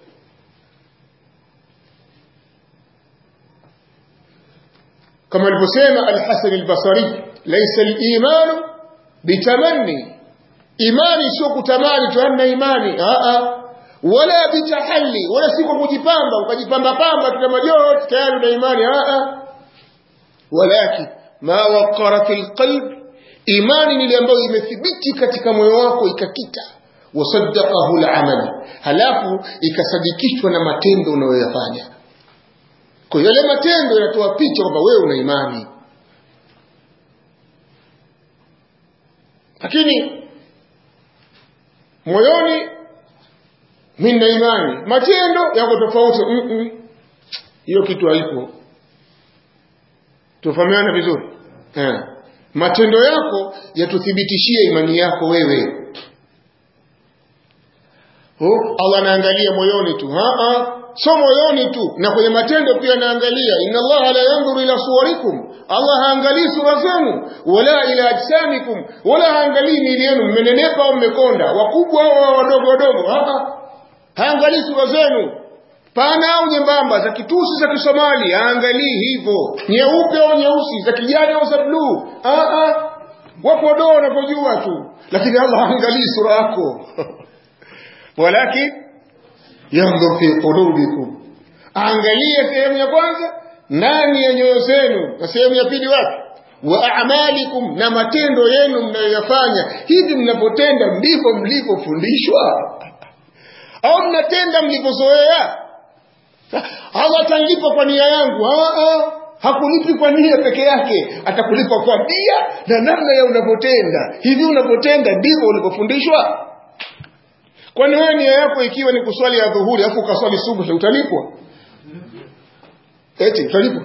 كما البسيمة الحسن البصري ليس الإيمان بتمني إيماني سوق تماني تهنى إيماني آآ ولا بتحلي ولا سيكو kujipamba ukajipamba pamba tuna majoto tayari na imani آآ ولكن ما وقر في القلب imani ile ambayo imethibiti katika moyo wako ikakita wasaddaqahu al-amal halafu ikasadikishwa na matendo unayoyafanya kwa yale matendo yanatoa picha kwamba wewe una imani lakini moyoni mimi na imani matendo yako tofauti hiyo mm kitu haipo tufahamiana vizuri eh matendo yako yatuthibitishie imani yako wewe oh, Allah anaangalia moyoni tu ha so moyoni tu na kwenye matendo pia anaangalia inna Allah la yanzuru ila suwarikum Allah haangalii sura zenu wala ila ajsamikum wala haangalii miili yenu mmenenepa au mmekonda wakubwa au wadogo wadogo ha haangalii sura zenu pana au nyembamba za kitusi za kisomali aangalii hivyo nyeupe au nyeusi za kijani au za bluu wapo doo wanapojua tu lakini allah haangalii sura yako walakin yandhur fi qulubikum aangalie sehemu ya kwanza ndani ya nyoyo zenu na sehemu ya pili wapi wa a'malikum na matendo yenu mnayoyafanya hivi mnapotenda ndivyo mlivyofundishwa au mnatenda mlivyozoea Allah atanilipa kwa nia yangu. Aa, hakulipi kwa nia peke yake, atakulipa kwa nia na namna ya unapotenda. Hivi unapotenda ndivyo ulivyofundishwa? Kwani wewe nia yako ikiwa ni kuswali ya dhuhuri afu ukaswali subuhi utalipwa? Eti utalipwa?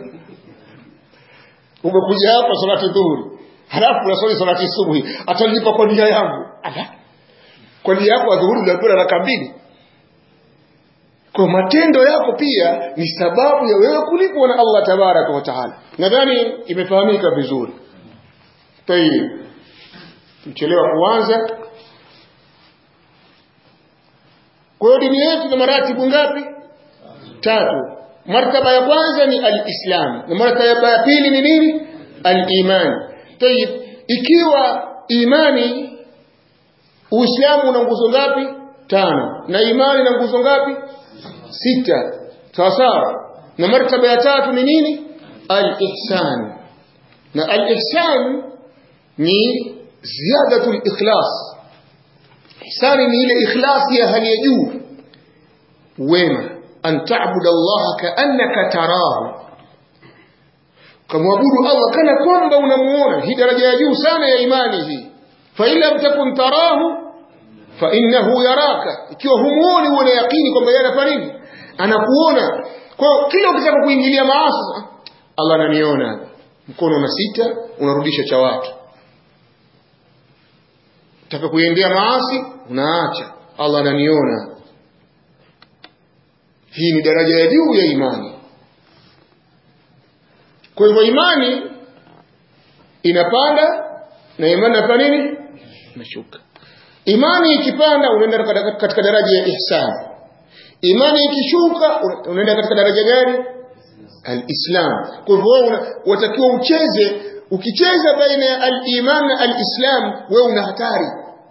Umekuja hapa salati dhuhuri, halafu unaswali salati subuhi, atalipa kwa nia yangu. Ala. Kwa nia yako ya dhuhuri ulipewa raka mbili kwa matendo yako pia ni sababu ya wewe kulipwa na Allah tabaraka wa taala nadhani imefahamika vizuri tayib tuchelewa kuanza kwa hiyo dini yetu na maratibu ngapi tatu martaba ya kwanza ni alislam na martaba ya pili ni nini aliman tayib ikiwa imani uislamu una nguzo ngapi tano na imani na nguzo ngapi sita sawa sawa na martaba ya tatu ni nini al-ihsan na al-ihsan ni ziyadatul ikhlas ihsani ni ile ikhlasi ya hali ya juu wema an ta'budu Allah ka'annaka tarahu kamwabudu Allah kana kwamba unamuona hii daraja ya juu sana ya imani hii fa ila takun tarahu fa innahu yaraka ikiwa humuoni una yakini kwamba yeye anafanya nini anakuona kwa hiyo kila ukitaka kuingilia maasi Allah ananiona mkono una sita unarudisha cha watu utaka kuendea maasi unaacha Allah ananiona hii ni daraja ya juu ya imani kwa hivyo imani inapanda na imani inafanya nini inashuka imani ikipanda unaenda katika daraja ya ihsani imani ikishuka unaenda katika daraja gani alislam kwa hivyo watakiwa ucheze ukicheza baina ya aliman na alislam wewe una hatari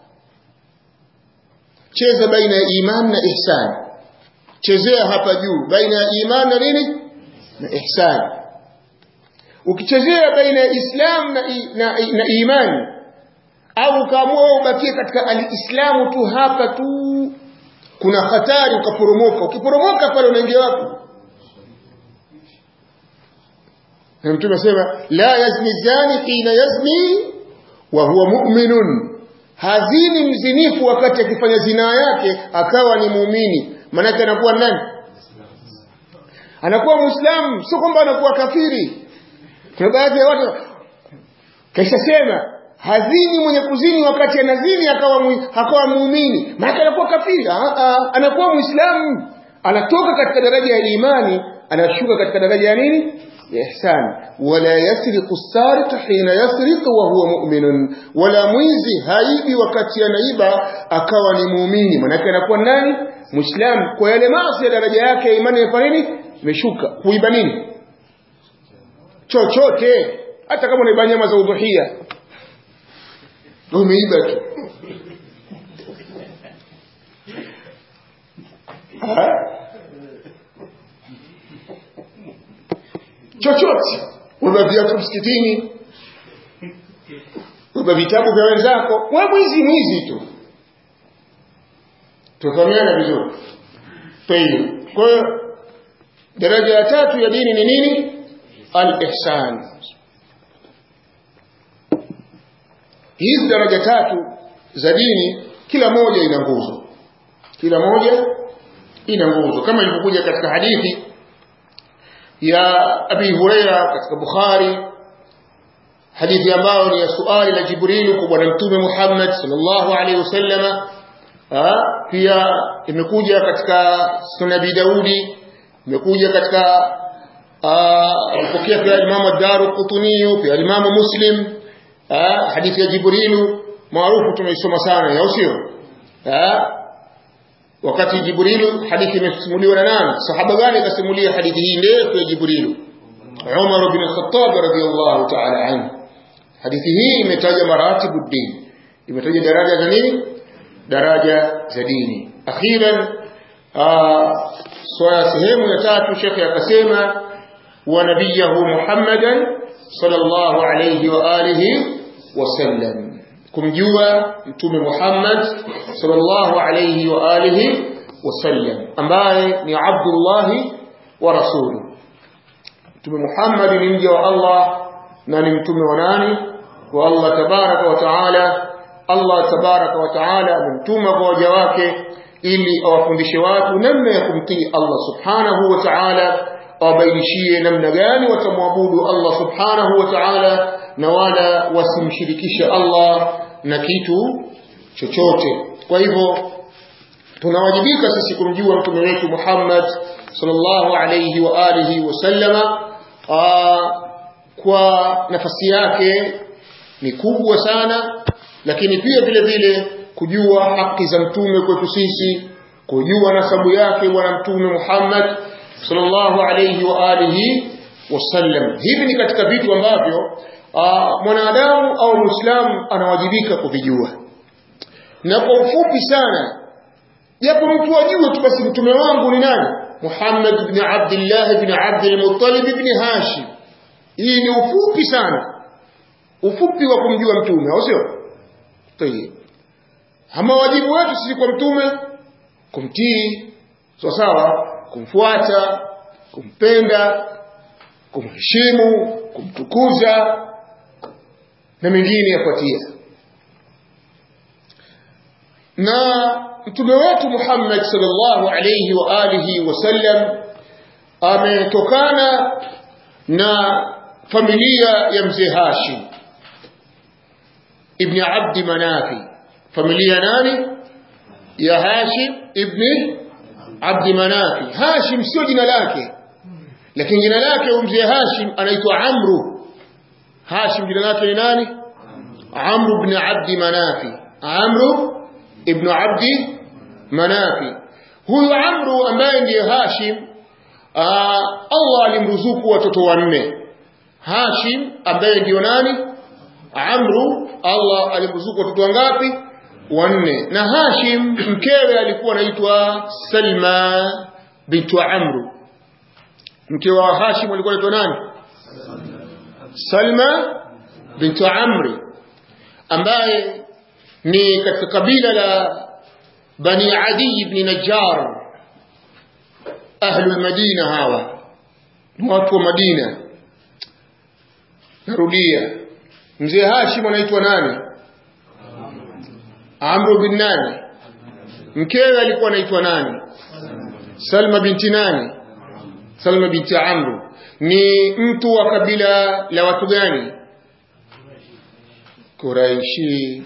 cheza baina ya iman na ihsan chezea hapa juu baina ya iman na nini na ihsan ukichezea baina ya islam na, na, na imani au ukaamua ubakie katika alislamu tu hapa tu kuna hatari ukaporomoka ukiporomoka pale unaingia wapi na mtume asema la yazni zani hina yazni wa huwa mu'minun hazini mzinifu wakati akifanya zinaa yake akawa ni muumini maanake anakuwa nani anakuwa muislamu sio kwamba anakuwa kafiri kuna baadhi ya watu kaishasema hazini mwenye kuzini wakati anazini akawa mu, akawa muumini maana anakuwa kafiri Aa, anakuwa muislamu anatoka katika daraja ya imani anashuka katika daraja ya nini ya ihsan wala yasriqu sariq hina yasriq wa huwa mu'minun wala mwizi haibi wakati anaiba akawa ni muumini maana anakuwa nani muislamu kwa yale maasi ya daraja yake ya imani imefanya nini imeshuka kuiba nini chochote hata kama unaiba nyama za udhuhia umeiba tu chochote uba viatu msikitini uba vitabu vya wenzako we mwizi mwizi tu tufahamiana vizuri tayib kwa hiyo daraja ya tatu ya dini ni nini al-ihsan hizi daraja tatu za dini kila moja ina nguzo kila moja ina nguzo kama ilivyokuja katika hadithi ya Abi Huraira katika Bukhari hadithi ambayo ni ya suali la Jibril kwa bwana mtume Muhammad sallallahu alaihi wasallama pia imekuja katika Sunan Abi Daudi imekuja katika alipokea pia Imam Ad-Daruqutni pia Imam Muslim hadithi ya Jibrilu maarufu tumeisoma sana au sio wakati Jibrilu hadithi imesimuliwa na nani sahaba gani akasimulia hadithi hii ndefu ya Jibrilu Umar bin Khattab radhiyallahu ta'ala anhu hadithi hii imetaja maratibu din imetaja daraja za nini daraja za dini akhiran swala sehemu ya tatu shekhe akasema wa nabiyahu Muhammadan sallallahu alayhi wa alihi wasallam kumjua mtume Muhammad sallallahu alayhi wa alihi wasallam ambaye ni Abdullah wa rasuluhu mtume Muhammad ni mja wa Allah na ni mtume wa nani wa Allah tabaraka wa taala Allah tabaraka wa taala amemtuma kwa waja wake ili awafundishe watu namna ya kumtii Allah subhanahu wa ta'ala awabainishie namna gani watamwabudu Allah subhanahu wa ta'ala na wala wasimshirikishe Allah na kitu chochote kwa hivyo tunawajibika sisi kumjua mtume wetu Muhammad sallallahu alayhi wa alihi wasallama kwa nafasi yake ni kubwa sana lakini pia vile vile kujua haki za mtume kwetu sisi kujua nasabu yake bwana mtume Muhammad sallallahu alayhi wa alihi wasallam hivi ni katika vitu ambavyo mwanadamu au muislamu anawajibika kuvijua na kwa ufupi sana japo mtu ajue tu basi mtume wangu ni nani Muhammad ibn Abdullah ibn Abdul Muttalib ibn Hashim hii ni ufupi sana ufupi wa kumjua mtume au sio tayeb ama wajibu wetu sisi kwa mtume kumtii sawa sawa kumfuata kumpenda kumheshimu kumtukuza na mengine yafuatia na mtume wetu Muhammad sallallahu alayhi wa alihi wasallam ametokana na familia ya mzee Hashim ibn Abd Manafi familia nani ya Hashim ibn Abd Manafi Hashim sio jina lake lakini jina lake mzee Hashim anaitwa Amru Hashim jina lake ni nani Amru ibn Abd Manafi Amru ibn Abd Manafi huyu Amru ambaye ndiye Hashim aa, Allah alimruzuku watoto wanne Hashim ambaye ndiyo nani Amru Allah alimruzuku watoto wangapi wanne na Hashim mkewe alikuwa anaitwa Salma bintu Amru mke wa Hashim alikuwa anaitwa nani Salma bintu Amri ambaye ni katika kabila la Bani Adi ibn Najjar ahlul Madina hawa ni watu wa Madina narudia mzee Hashim anaitwa nani Amru bin nani mkewe alikuwa anaitwa nani Salma binti nani Salma binti Amru ni mtu wa kabila la watu gani Quraishi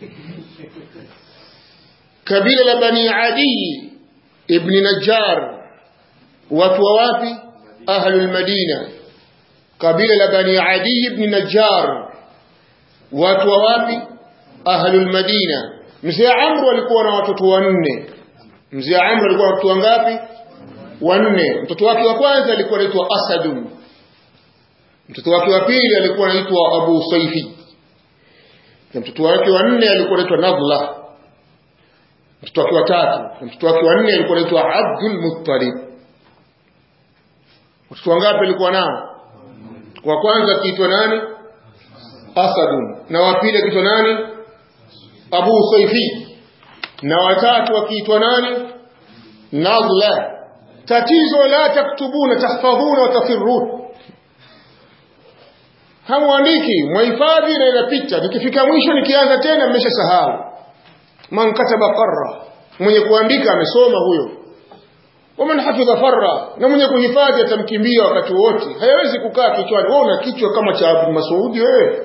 kabila la Bani Adi ibn Najjar watu wa wapi ahlul Madina kabila la Bani Adi ibn Najjar watu wa wapi ahlul Madina mzee Amru alikuwa na watoto wanne mzee Amru alikuwa na watoto wangapi wanne mtoto wake wa kwanza alikuwa anaitwa Asadun mtoto wake wa pili alikuwa anaitwa Abu Saifi na mtoto wake wa nne alikuwa anaitwa Nadla mtoto wake wa tatu na mtoto wake wa nne alikuwa anaitwa Abdul Muttalib watoto wangapi alikuwa nao wa kwanza akiitwa nani Asadun na wa pili akiitwa nani Abu Saifi na watatu akiitwa nani Nadla tatizo la taktubuna tahfadhuna watafirun hamwandiki mwahifadhi na inapita nikifika mwisho nikianza tena mmeshasahau man kataba qarra mwenye kuandika amesoma huyo waman hafidha farra na mwenye kuhifadhi atamkimbia wakati wote hayawezi kukaa kichwani wewe una kichwa kama cha Abdul Masudi wewe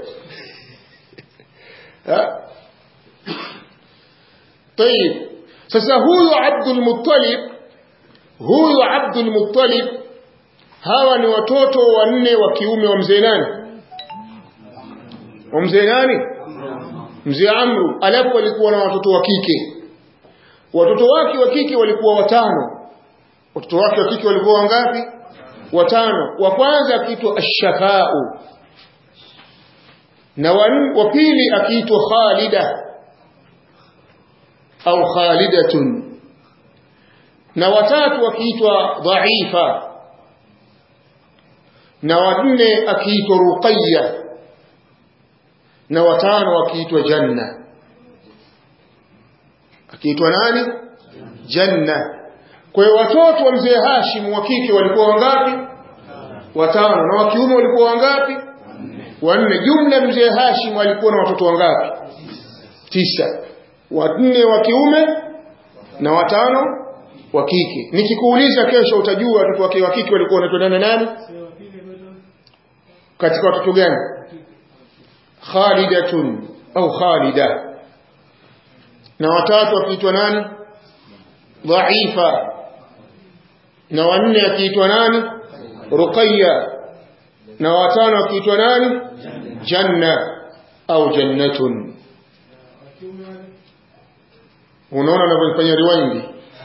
طيب sasa huyu Abdul Muttalib huyu Abdul Muttalib hawa ni watoto wanne wa kiume wa mzee nani wa mzee nani mzee Amru alafu alikuwa na watoto wa kike watoto wake wa kike walikuwa watano watoto wake wa kike walikuwa wangapi watano wa kwanza akiitwa Ash-Shafa'u na wa pili akiitwa Khalida au Khalidatun na watatu akiitwa Dhaifa na wanne akiitwa Ruqayya na watano akiitwa Janna akiitwa nani Janna kwa hiyo watoto wa mzee Hashim wa kike walikuwa wangapi watano na wa kiume walikuwa wangapi wanne jumla mzee Hashim alikuwa na watoto wangapi tisa wanne wa kiume na watano wa kike nikikuuliza kesho utajua watoto wake wa kike walikuwa wanatondana nani katika watoto gani Khalidatun au Khalida na watatu akiitwa nani Dhaifa na wanne akiitwa nani Ruqayya na watano akiitwa nani Janna au Jannatun unaona anavyofanya riwindi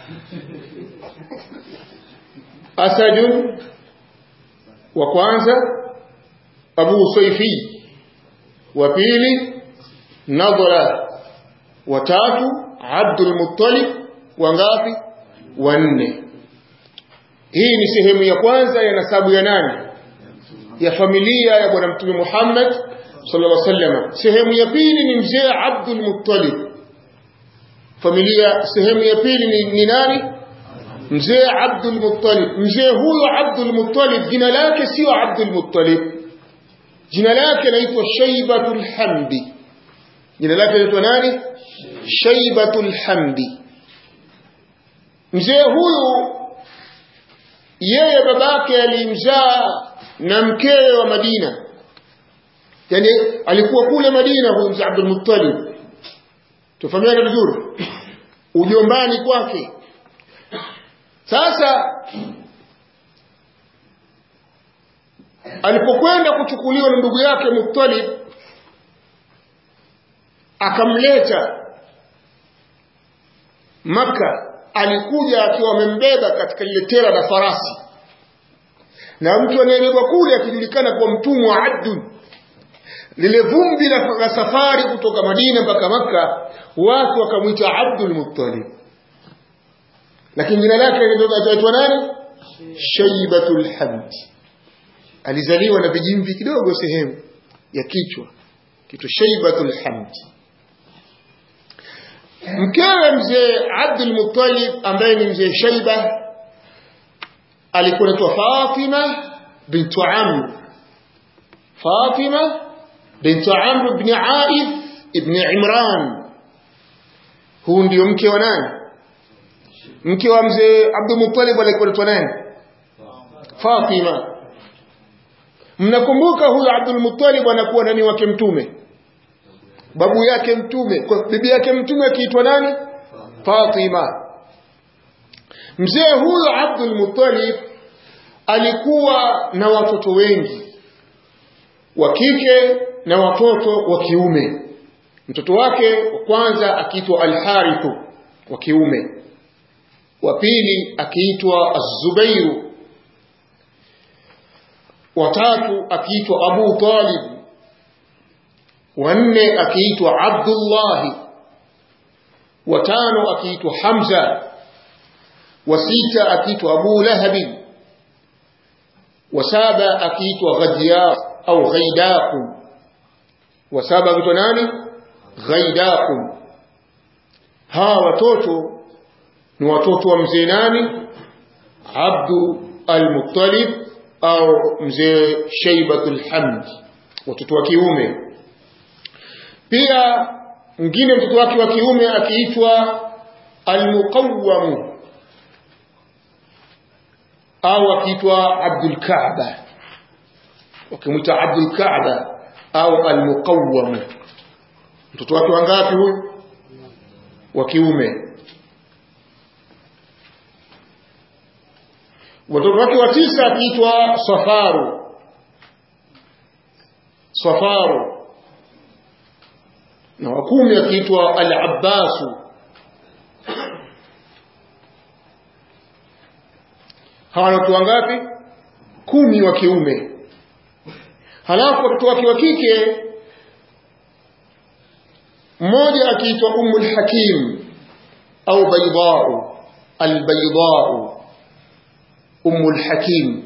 Asadun wa kwanza Abu Saifi wa pili Nadra wa tatu Abdul Muttalib wangapi wanne hii ni sehemu ya kwanza ya nasabu ya nani ya familia ya bwana mtume Muhammad sallallahu alaihi wasallam sehemu ya pili ni mzee Abdul Muttalib familia sehemu ya pili ni, ni nani mzee Abdul Muttalib mzee huyo Abdul Muttalib jina lake sio Abdul Muttalib jina lake naitwa Shaibatul Hamdi jina lake anaitwa nani shaibatul hamdi mzee huyu yeye babake alimzaa na mkewe wa Madina yani alikuwa kule Madina huyu mzee Abdul Muttalib tufahamiana vizuri ujombani kwake sasa alipokwenda kuchukuliwa na ndugu yake Muttalib akamleta Maka alikuja akiwa amembeba katika lile tera la farasi na mtu anayebebwa kule akijulikana kwa mtumwa wa Abdul lile vumbi la, la safari kutoka Madina mpaka Maka watu wakamwita Abdul Muttalib lakini jina lake linaitwa nani Shaibatul Hamd alizaliwa na vijimvi kidogo sehemu ya kichwa kitu Shaibatul Hamd mkewe mzee Abdul Muttalib ambaye ni mzee Shaiba alikuwa anaitwa Fatima bintu Amr Fatima bintu Amr ibn Aif ibn Imran huu ndio mke wa nani mke wa mzee Abdul Muttalib alikuwa anaitwa nani Fatima mnakumbuka huyu Abdul Muttalib anakuwa nani wake mtume babu yake mtume kwa bibi yake mtume akiitwa nani Fatima mzee huyu Abdul Muttalib alikuwa na watoto wengi wa kike na watoto wa kiume mtoto wake wa kwanza akiitwa Al-Harith wa kiume wa pili akiitwa Az-Zubairu watatu akiitwa Abu Talib wanne akiitwa Abdullah watano akiitwa Hamza wa sita akiitwa Abu Lahab wa saba akiitwa Ghadyaq au Ghaidaq wa saba akiitwa nani Ghaidaq hawa watoto ni watoto wa mzee nani Abdu al-Muttalib au mzee Shaibatul Hamd watoto wa kiume pia mwingine mtoto wake wa kiume akiitwa Al-Muqawwam au akiitwa Abdul Kaaba wakimwita Abdul Kaaba au Al-Muqawwam mtoto wake wangapi huyu wa kiume watoto wake wa tisa akiitwa Safaru Safaru na wa kumi akiitwa Al-Abbasu hawa watoto wangapi kumi wa kiume halafu watoto wake wa kike mmoja akiitwa Ummul Hakim au Baydau Al-Baydau Ummul Hakim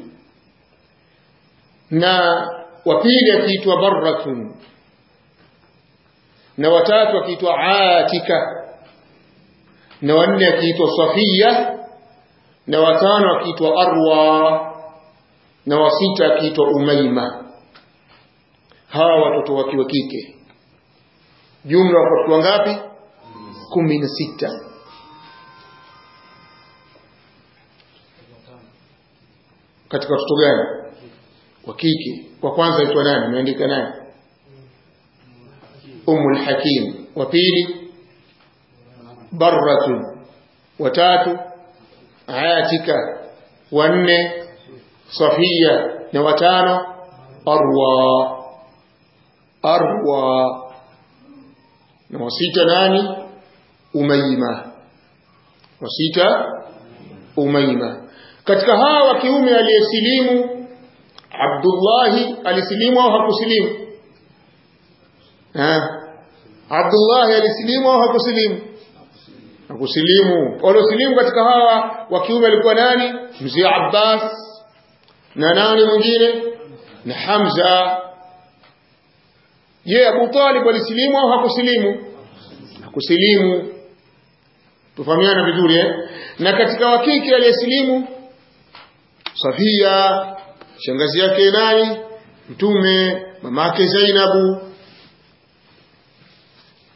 na wa pili akiitwa Barratun na watatu akiitwa Atika na wanne akiitwa Safia na watano akiitwa Arwa na wasita akiitwa Umaima hawa watoto wake wa kike jumla watoto wangapi kumi na sita katika watoto gani wa kike wa kwanza aitwa nani ameandika nani Ummul Hakim wa pili Barratun wa tatu Atika wa nne Safia na watano Arwa Arwa na wasita nani Umaima wasita Umaima katika hawa wa kiume aliyesilimu Abdullahi alisilimu au hakusilimu ha Abdullahi alisilimu au hakusilimu hakusilimu waliosilimu katika hawa wa kiume alikuwa nani mzee Abbas na nani mwingine na Hamza je Abu Talib alisilimu au hakusilimu hakusilimu tufahamiana vizuri eh na katika wakike aliyesilimu Safia shangazi yake nani mtume mamake Zainabu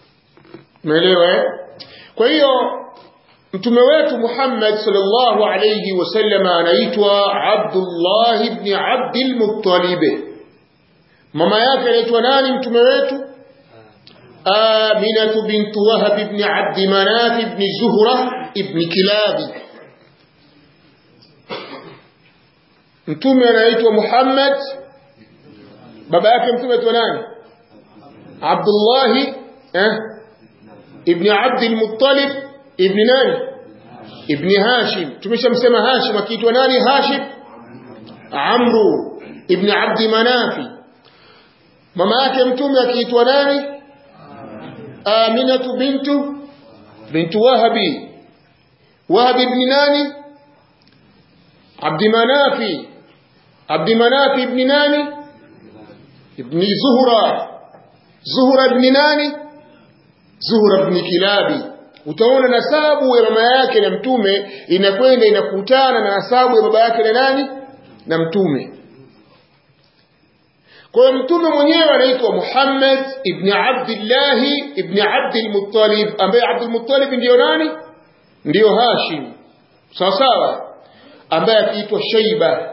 umeelewa eh? kwa hiyo mtume wetu Muhammad sallallahu alayhi wasallam anaitwa Abdullah ibn Abdul Muttalib mama yake anaitwa nani mtume wetu Aminah bint Wahab ibn Abd Manaf ibn Zuhra ibn Kilab mtume anaitwa Muhammad baba yake mtume anaitwa nani Abdullah eh ibn Abd al-Muttalib ibn nani ibn Hashim tumeshamsema Hashim akiitwa nani Hashim Amru ibn Abd Manafi mama yake mtume akiitwa nani Aminatu bintu bintu Wahabi Wahab ibn nani Abd Manafi Abd Manafi ibn nani ibn Zuhra Zuhra ibn nani Zuhra ibn Kilabi utaona nasabu ya mama yake na mtume inakwenda inakutana na nasabu ya baba yake na nani na mtume kwa hiyo mtume mwenyewe anaitwa Muhammad ibn Abdullah ibn Abdul Muttalib ambaye Abdul Muttalib ndio nani ndio Hashim sawa sawa ambaye akiitwa Shaiba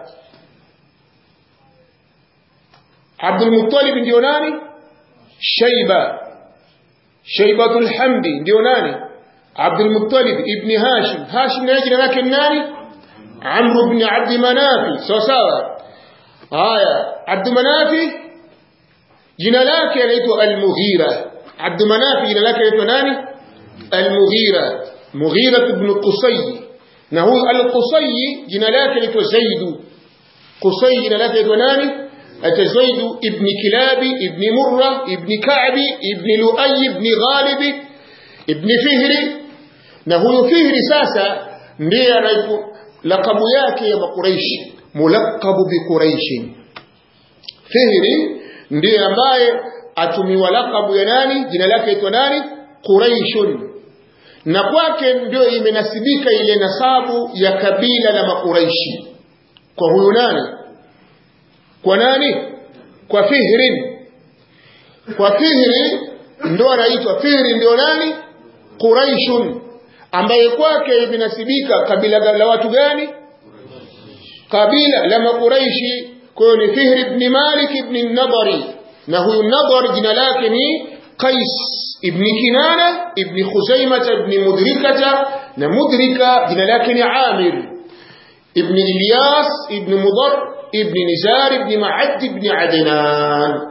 Abdul Muttalib ndio nani Shaiba Shaibatul Hamdi ndio nani Abdul Muttalib ibn Hashim Hashim na jina lake nani Amr ibn Abd Manafi sawa sawa haya Abd Manafi jina lake anaitwa Al-Mughira Abd Manafi jina lake anaitwa nani Al-Mughira Mughira ibn Qusay na huyu Al-Qusay jina lake anaitwa Zaid Qusay jina lake anaitwa nani ata Zaid ibn Kilabi ibn Murra ibn Ka'bi ibn Lu'ay ibn Ghalib ibn Fihri na huyu Fihri sasa ndiye anaitwa lakabu yake ya Makuraishi mulakabu biquraishi Fihri ndiye ambaye atumiwa lakabu ya nani jina lake aitwa nani Quraishun na kwake ndio imenasibika ile nasabu ya kabila la Makuraishi kwa huyu nani kwa nani kwa Fihrin kwa Fihri ndio anaitwa Fihri ndio nani Quraishun ambaye kwake imenasibika kabila la watu gani kabila la makuraishi kwa hiyo ni Fihr ibn Malik ibn Nadari na huyu Nadar jina lake ni Qais ibn Kinana ibn Khuzaimah ibn Mudrikata na Mudrika jina lake ni Amir ibn Ilyas ibn Mudar ibn Nizar ibn Ma'ad ibn Adnan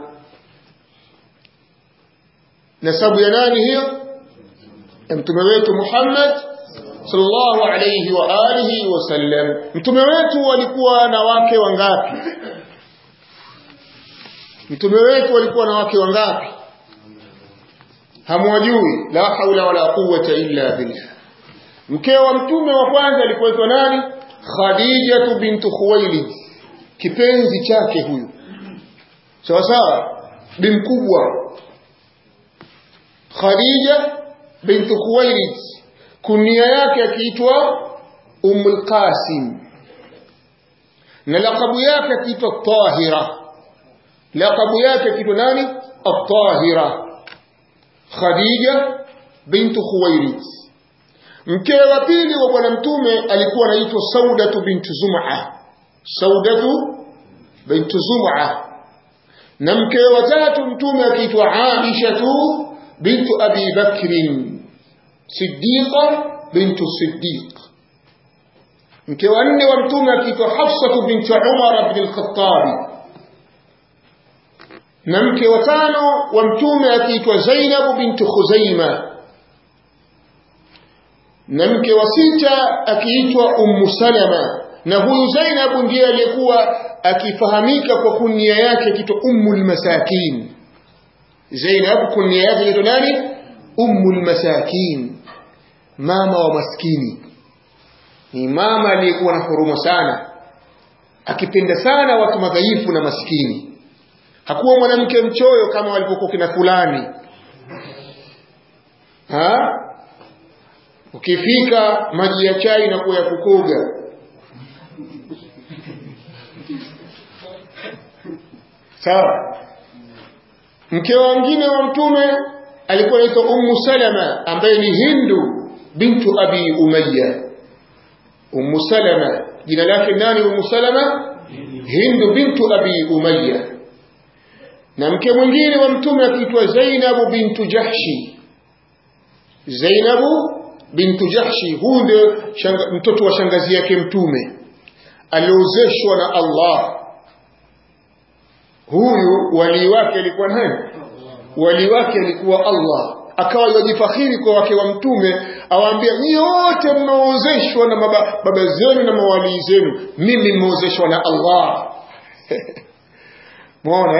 nasabu ya nani hiyo mtume wetu Muhammad sallallahu alayhi wa alihi wasallam mtume wetu walikuwa na wake wangapi mtume wetu walikuwa na wake wangapi hamwajui la haula wala quwwata illa billah mke wa mtume wa kwanza alikuwa nani khadija bintu khuwailid kipenzi chake huyu sawa sawa bi mkubwa khadija bintu khuwailid kunia yake akiitwa Ummul Qasim na lakabu yake akiitwa Tahira lakabu yake akiitwa nani At-Tahira Khadija bintu Khuwailid mke wa pili wa bwana mtume alikuwa anaitwa Saudatu bintu Zum'a Saudatu bintu Zum'a na mke wa tatu mtume akiitwa Aisha bintu Abi Bakrin Siddiqa bintu Siddiq mke wa nne wa mtume akiitwa Hafsa bintu Umar ibn al-Khattab na mke wa tano wa mtume akiitwa Zainab bintu Khuzaima na mke wa sita akiitwa Ummu Salama na huyu Zainab ndiye aliyekuwa akifahamika kwa kunia yake akiitwa Ummul Masakin Zainab kunia yake inaitwa nani Ummul Masakin mama wa maskini ni mama aliyekuwa na huruma sana akipenda sana watu madhaifu na maskini hakuwa mwanamke mchoyo kama walivyokuwa kina fulani ha ukifika maji ya chai na kuwa ya kukoga sawa mke wengine wa mtume alikuwa anaitwa Ummu Salama ambaye ni Hindu bintu Abi Umayya Ummu Salama jina lake nani Ummu Salama Hindu bintu Abi Umayya na mke mwingine wa mtume akiitwa Zainabu bintu Jahshi Zainabu bintu Jahshi huyu ndio mtoto wa shangazi yake mtume aliozeshwa na Allah huyu wali wake alikuwa nani wali wake alikuwa Allah akawa yajifakhiri kwa wake wa mtume awaambia nyote mnaozeshwa na baba, baba zenu na mawali zenu mimi mmeozeshwa na Allah muone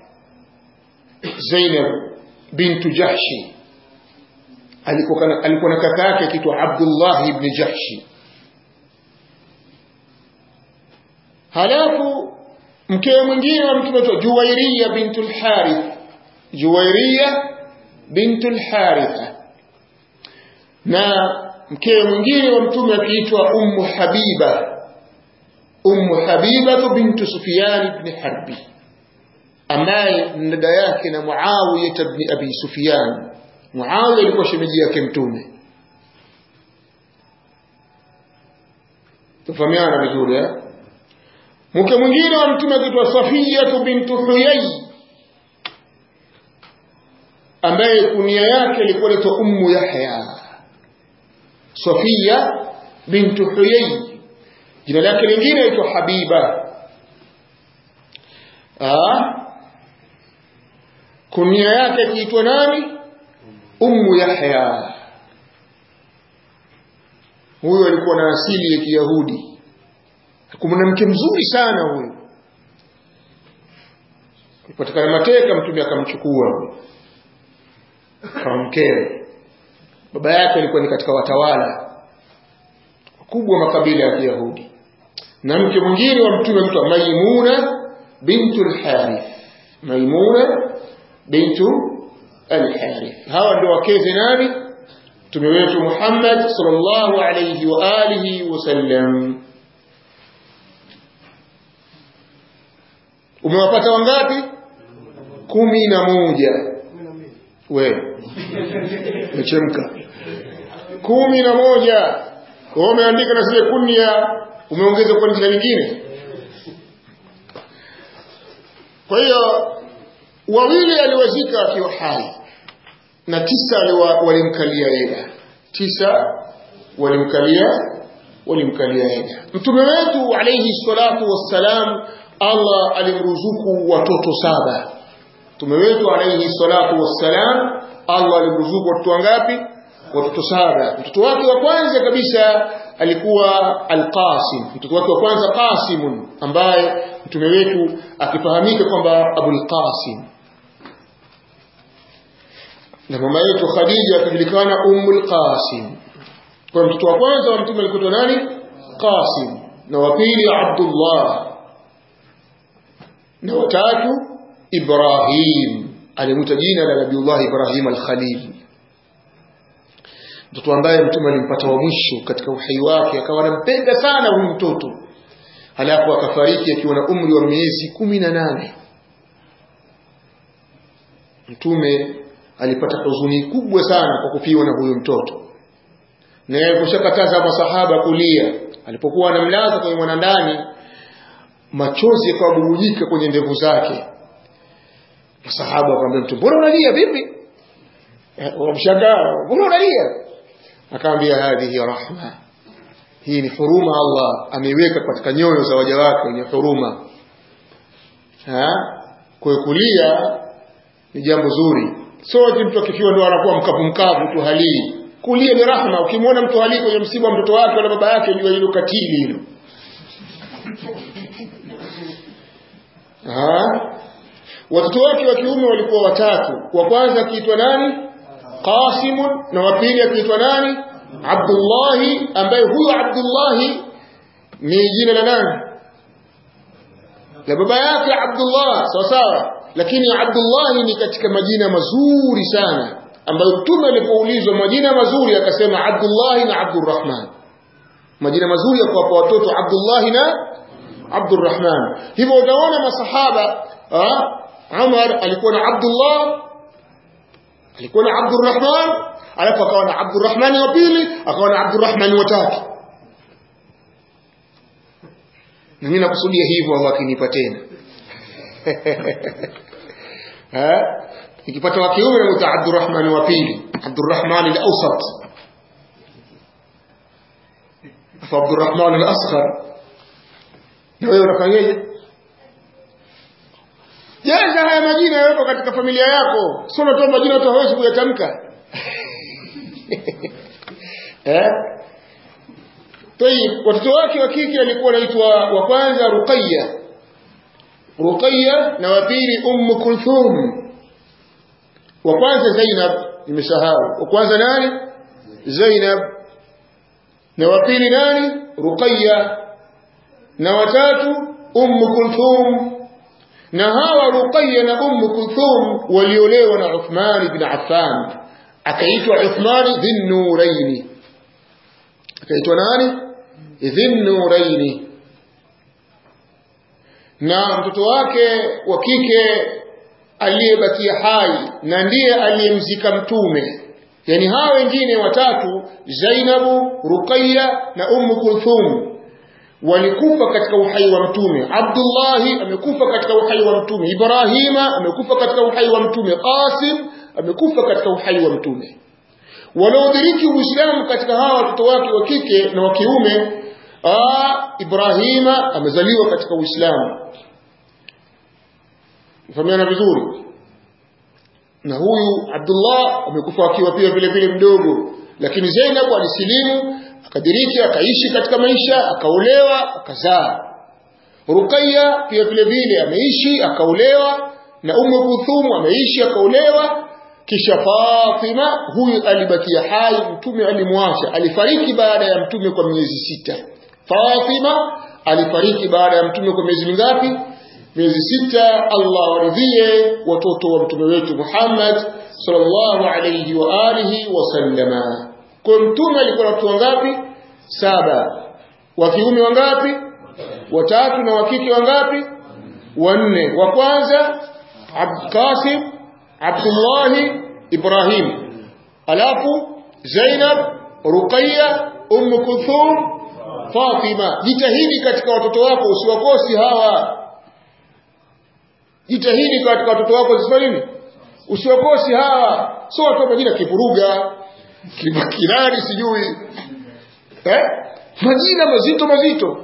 Zainab bintu Jahshi alikuwa alikuwa na kaka yake akiitwa Abdullah ibn Jahshi halafu mkewe mwingine wa mtume anaitwa Juwairiya bintu al-Harith Juwairiya bintu al-Harith na mkewe mwingine wa mtume akiitwa Ummu Habiba Ummu Habiba bintu Sufyan ibn Harbi ambaye dada yake na Muawiya ibn Abi Sufyan Muawiya alikuwa shemeji yake mtume tufahamiana vizuri eh mke mwingine wa mtume akiitwa Safiya bintu Huyay ambaye kunia yake ilikuwa inaitwa Ummu Yahya Safiya bintu Huyay jina lake lingine inaitwa Habiba ah kunia yake ikiitwa nani Ummu Yahya huyo alikuwa na asili ya Kiyahudi mwanamke mzuri sana huyo alipatikana mateka mtume akamchukua kama mkewe baba yake alikuwa ni katika watawala wakubwa wa makabila ya Kiyahudi na mke mwingine wa mtume mtu Maimuna bintu al-Harith Maimuna bintu al-Harith hawa ndio wakeze nani mtume wetu Muhammad sallallahu alayhi wa alihi wasallam umewapata wangapi kumi na moja we mechemka kumi na moja kwa umeandika na zile kunia umeongeza kwa jina lingine kwa hiyo wawili aliwazika akiwa hai na tisa walimkalia eda tisa walimkalia walimkalia eda mtume wetu alayhi salatu wassalam Allah alimruzuku watoto saba mtume wetu alayhi salatu wassalam Allah alimruzuku watoto wangapi watoto saba mtoto wake wa kwanza kabisa alikuwa Al-Qasim mtoto wake wa kwanza Qasim ambaye mtume wetu akifahamika kwamba Abul Qasim na mama yetu Khadija akijulikana Ummul Qasim kwa mtoto wa kwanza wa mtume alikuwa nani Qasim na wa pili Abdullah na watatu Ibrahim alimuita jina la Nabiullah Ibrahim al-Khalil mtoto ambaye mtume alimpata wa mwisho katika uhai wake akawa anampenda sana huyu mtoto halafu akafariki akiwa na umri wa miezi kumi na nane mtume alipata huzuni kubwa sana kwa kufiwa na huyo mtoto na yeye kushakataza masahaba kulia alipokuwa anamlaza kwenye mwanandani machozi yakawabubujika kwenye ndevu zake masahaba wakamwambia mtu mbona unalia vipi wamshangaa mbona unalia akamwambia hadhihi rahma hii ni huruma Allah ameiweka katika nyoyo za waja wake wenye huruma kwa kulia ni jambo zuri sote mtu akifiwa ndo anakuwa mkavu mkavu tu halii kulia ni rahma ukimwona mtu halii kwenye msiba wa mtoto wake wala baba yake jua hilo katili hilo watoto wake wa kiume walikuwa watatu wa kwanza akiitwa nani Qasim na wa pili akiitwa nani Abdullahi ambaye huyo Abdullahi ni jina la nani la baba yake Abdullah sawa sawa lakini Abdullahi ni katika majina mazuri sana ambayo mtume alipoulizwa majina mazuri akasema Abdullahi na Abdurrahman majina mazuri ya kuwapa watoto Abdullahi na Abdurrahman hivyo utaona masahaba Umar alikuwa na Abdullah alikuwa na Abdurrahman alafu akawa na Abdurrahman wa pili akawa na Abdurrahman wa tatu na mimi nakusudia hivyo Allah akinipa tena eh nikipata wa kiume namuita Abdurrahman wa pili Abdurrahman al-Awsat afa Abdurrahman al-Asghar na wewe unafanyaje jaza haya majina yawepo katika familia yako sio unatoa majina tu hawezi kuyatamka eh Tayib watoto wake wa kike alikuwa anaitwa wa kwanza Ruqayya Ruqayya na wa pili Umm Kulthum wa kwanza Zainab nimesahau wa kwanza nani Zainab na wa pili nani Ruqayya na watatu Umm Kulthum na hawa Ruqayya na Umm Kulthum waliolewa na Uthman ibn Affan akaitwa Uthman dhin nuraini akaitwa nani dhin nuraini na mtoto wake wa kike aliyebakia hai na ndiye aliyemzika mtume yani hawa wengine watatu Zainabu Ruqayya na Umm Kulthum walikufa katika uhai wa mtume Abdullahi amekufa katika uhai wa mtume Ibrahima amekufa katika uhai wa mtume Qasim amekufa katika uhai wa mtume wanaodiriki Uislamu katika hawa watoto wake wa kike na wa kiume Ibrahima amezaliwa katika Uislamu fahamiana vizuri na huyu Abdullah amekufa akiwa pia vile vile mdogo lakini Zainab alisilimu akadiriki akaishi katika maisha akaolewa akazaa Ruqayya pia vile vile ameishi akaolewa na Ummu Kulthum ameishi akaolewa kisha Fatima huyu alibakia hai mtume alimwacha alifariki baada ya mtume kwa miezi sita Fatima alifariki baada ya mtume kwa miezi mingapi miezi sita Allah waridhie watoto wa mtume wetu Muhammad sallallahu alayhi wa alihi wasallama kwa mtume alikuwa na watoto wangapi saba wa kiume wangapi watatu na wa kike wangapi wanne wa kwanza Abd Qasim Abdullah Ibrahim alafu Zainab Ruqayya Umm Kulthum Fatima jitahidi katika watoto wako usiwakosi hawa jitahidi katika watoto wako usifanye nini usiwakosi hawa sio watu majina kivuruga kibakirari sijui eh majina mazito mazito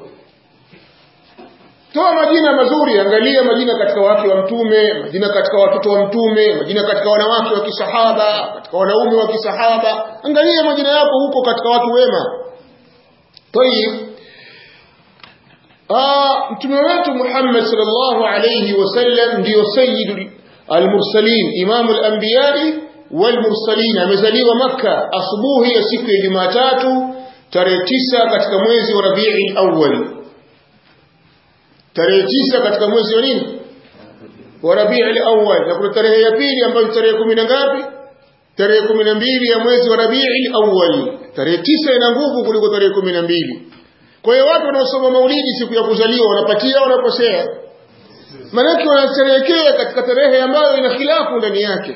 toa majina mazuri angalia majina katika wake wa mtume majina katika watoto wa mtume majina katika wanawake wa kisahaba katika wanaume wa kisahaba angalia majina yako huko katika watu wema tayib mtume wetu Muhammad sallallahu alayhi wasallam ndio sayyidul almursalin imamul anbiya'i walmursalin amezaliwa maka asubuhi ya siku ya Jumatatu tarehe tisa katika mwezi wa Rabiul Awwal tarehe tisa katika mwezi wa nini wa Rabiul Awwal na kuna tarehe ya pili ambayo tarehe kumi na ngapi tarehe kumi na mbili ya mwezi wa Rabiul Awwal tarehe tisa ina nguvu kuliko tarehe kumi na mbili kwa hiyo watu wanaosoma maulidi siku ya kuzaliwa wanapatia wanakosea maanake wanasherehekea katika tarehe ambayo ina khilafu ndani yake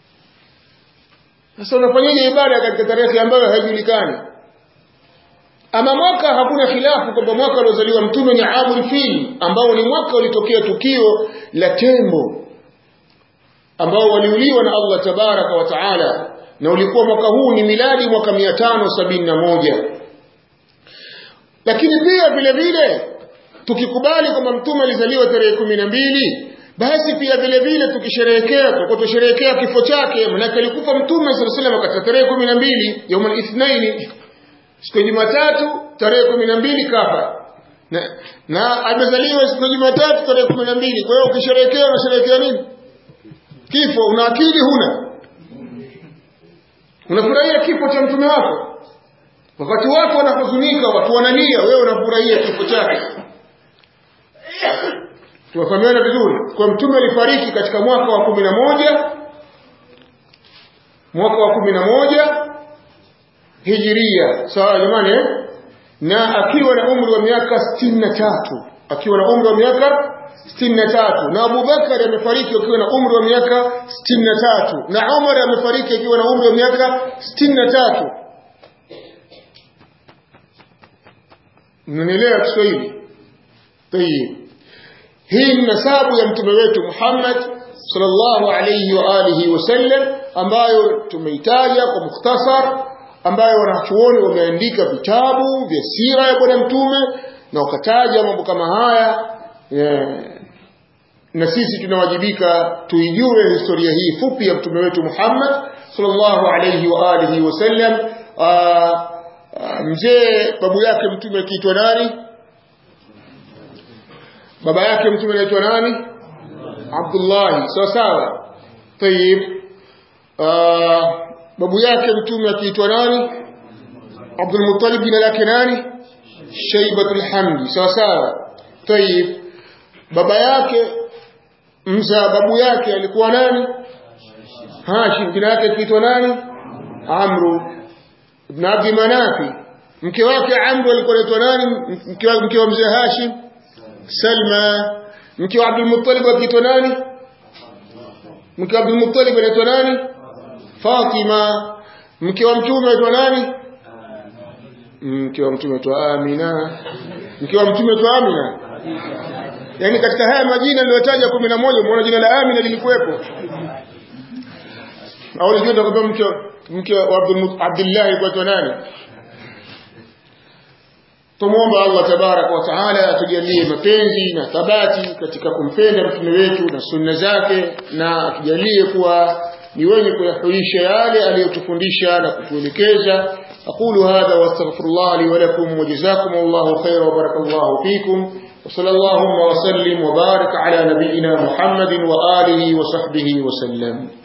sasa unafanyaje ibada katika tarehe ambayo haijulikani ama mwaka hakuna khilafu kwamba mwaka aliozaliwa mtume ni amul fil ambao ni mwaka ulitokea tukio la tembo ambao waliuliwa na Allah tabaraka wa taala na ulikuwa mwaka huu ni miladi mwaka 571 lakini pia vile vile tukikubali kwamba mtume alizaliwa tarehe kumi na mbili basi pia vile vile tukisherehekea tutakuwa tusherehekea kifo chake manake alikufa mtume sallallahu alaihi wasallam katika tarehe kumi na mbili yaumul ithnaini siku ya Jumatatu tarehe kumi na mbili kafa na, na amezaliwa siku ya Jumatatu tarehe kumi na mbili kwa hiyo ukisherehekea unasherehekea nini kifo una akili huna unafurahia kifo cha mtume wako wakati watu wanahuzunika watu wanalia wewe unafurahia kifo chake tunafahamiana vizuri kwa mtume alifariki katika mwaka wa kumi na moja mwaka wa kumi na moja hijiria sawa jamani eh? na akiwa na umri wa miaka sitini na tatu akiwa na umri wa miaka 63 na Abu Bakar amefariki akiwa na umri wa miaka 63 na Umar amefariki akiwa na umri wa miaka 63 mnanielewa Kiswahili tayib hii ni nasabu ya mtume wetu Muhammad sallallahu alayhi wa alihi wasallam ambayo tumeitaja kwa mukhtasar ambayo wanachuoni wameandika vitabu vya sira ya bwana mtume na wakataja mambo kama haya yeah. na sisi tunawajibika tuijue historia hii fupi ya mtume wetu Muhammad sallallahu alayhi wa alihi wasallam mzee babu yake mtume akiitwa nani baba yake mtume anaitwa nani Abdullah sawa sawa tayib babu yake mtume akiitwa nani Abdul Muttalib jina lake nani Shaybatul Hamdi sawa sawa tayib baba yake mza babu yake alikuwa nani Hashim jina lake akiitwa nani Amru ibn Abdi Manafi mke wake Amru alikuwa anaitwa nani mke wa mke wa mzee Hashim Salma mke wa Abdul Muttalib akiitwa nani mke wa Abdul Muttalib anaitwa nani Fatima mke wa mtume anaitwa nani mke wa mtume anaitwa Amina mke wa mtume anaitwa Amina yani katika haya majina niliyotaja 11 umeona jina la Amina lilikuwepo au ndio ndio mke mke wa Abdullah alikuwa nani Tumuomba Allah tabaraka wa taala atujalie mapenzi na thabati katika kumpenda mtume wetu na sunna zake na atujalie kuwa ni wenye kuyahuisha yale aliyotufundisha na kutuelekeza أقول هذا واستغفر الله لي ولكم وجزاكم الله خيرا وبارك الله فيكم وصلى اللهم وسلم وبارك على نبينا محمد وآله وصحبه وسلم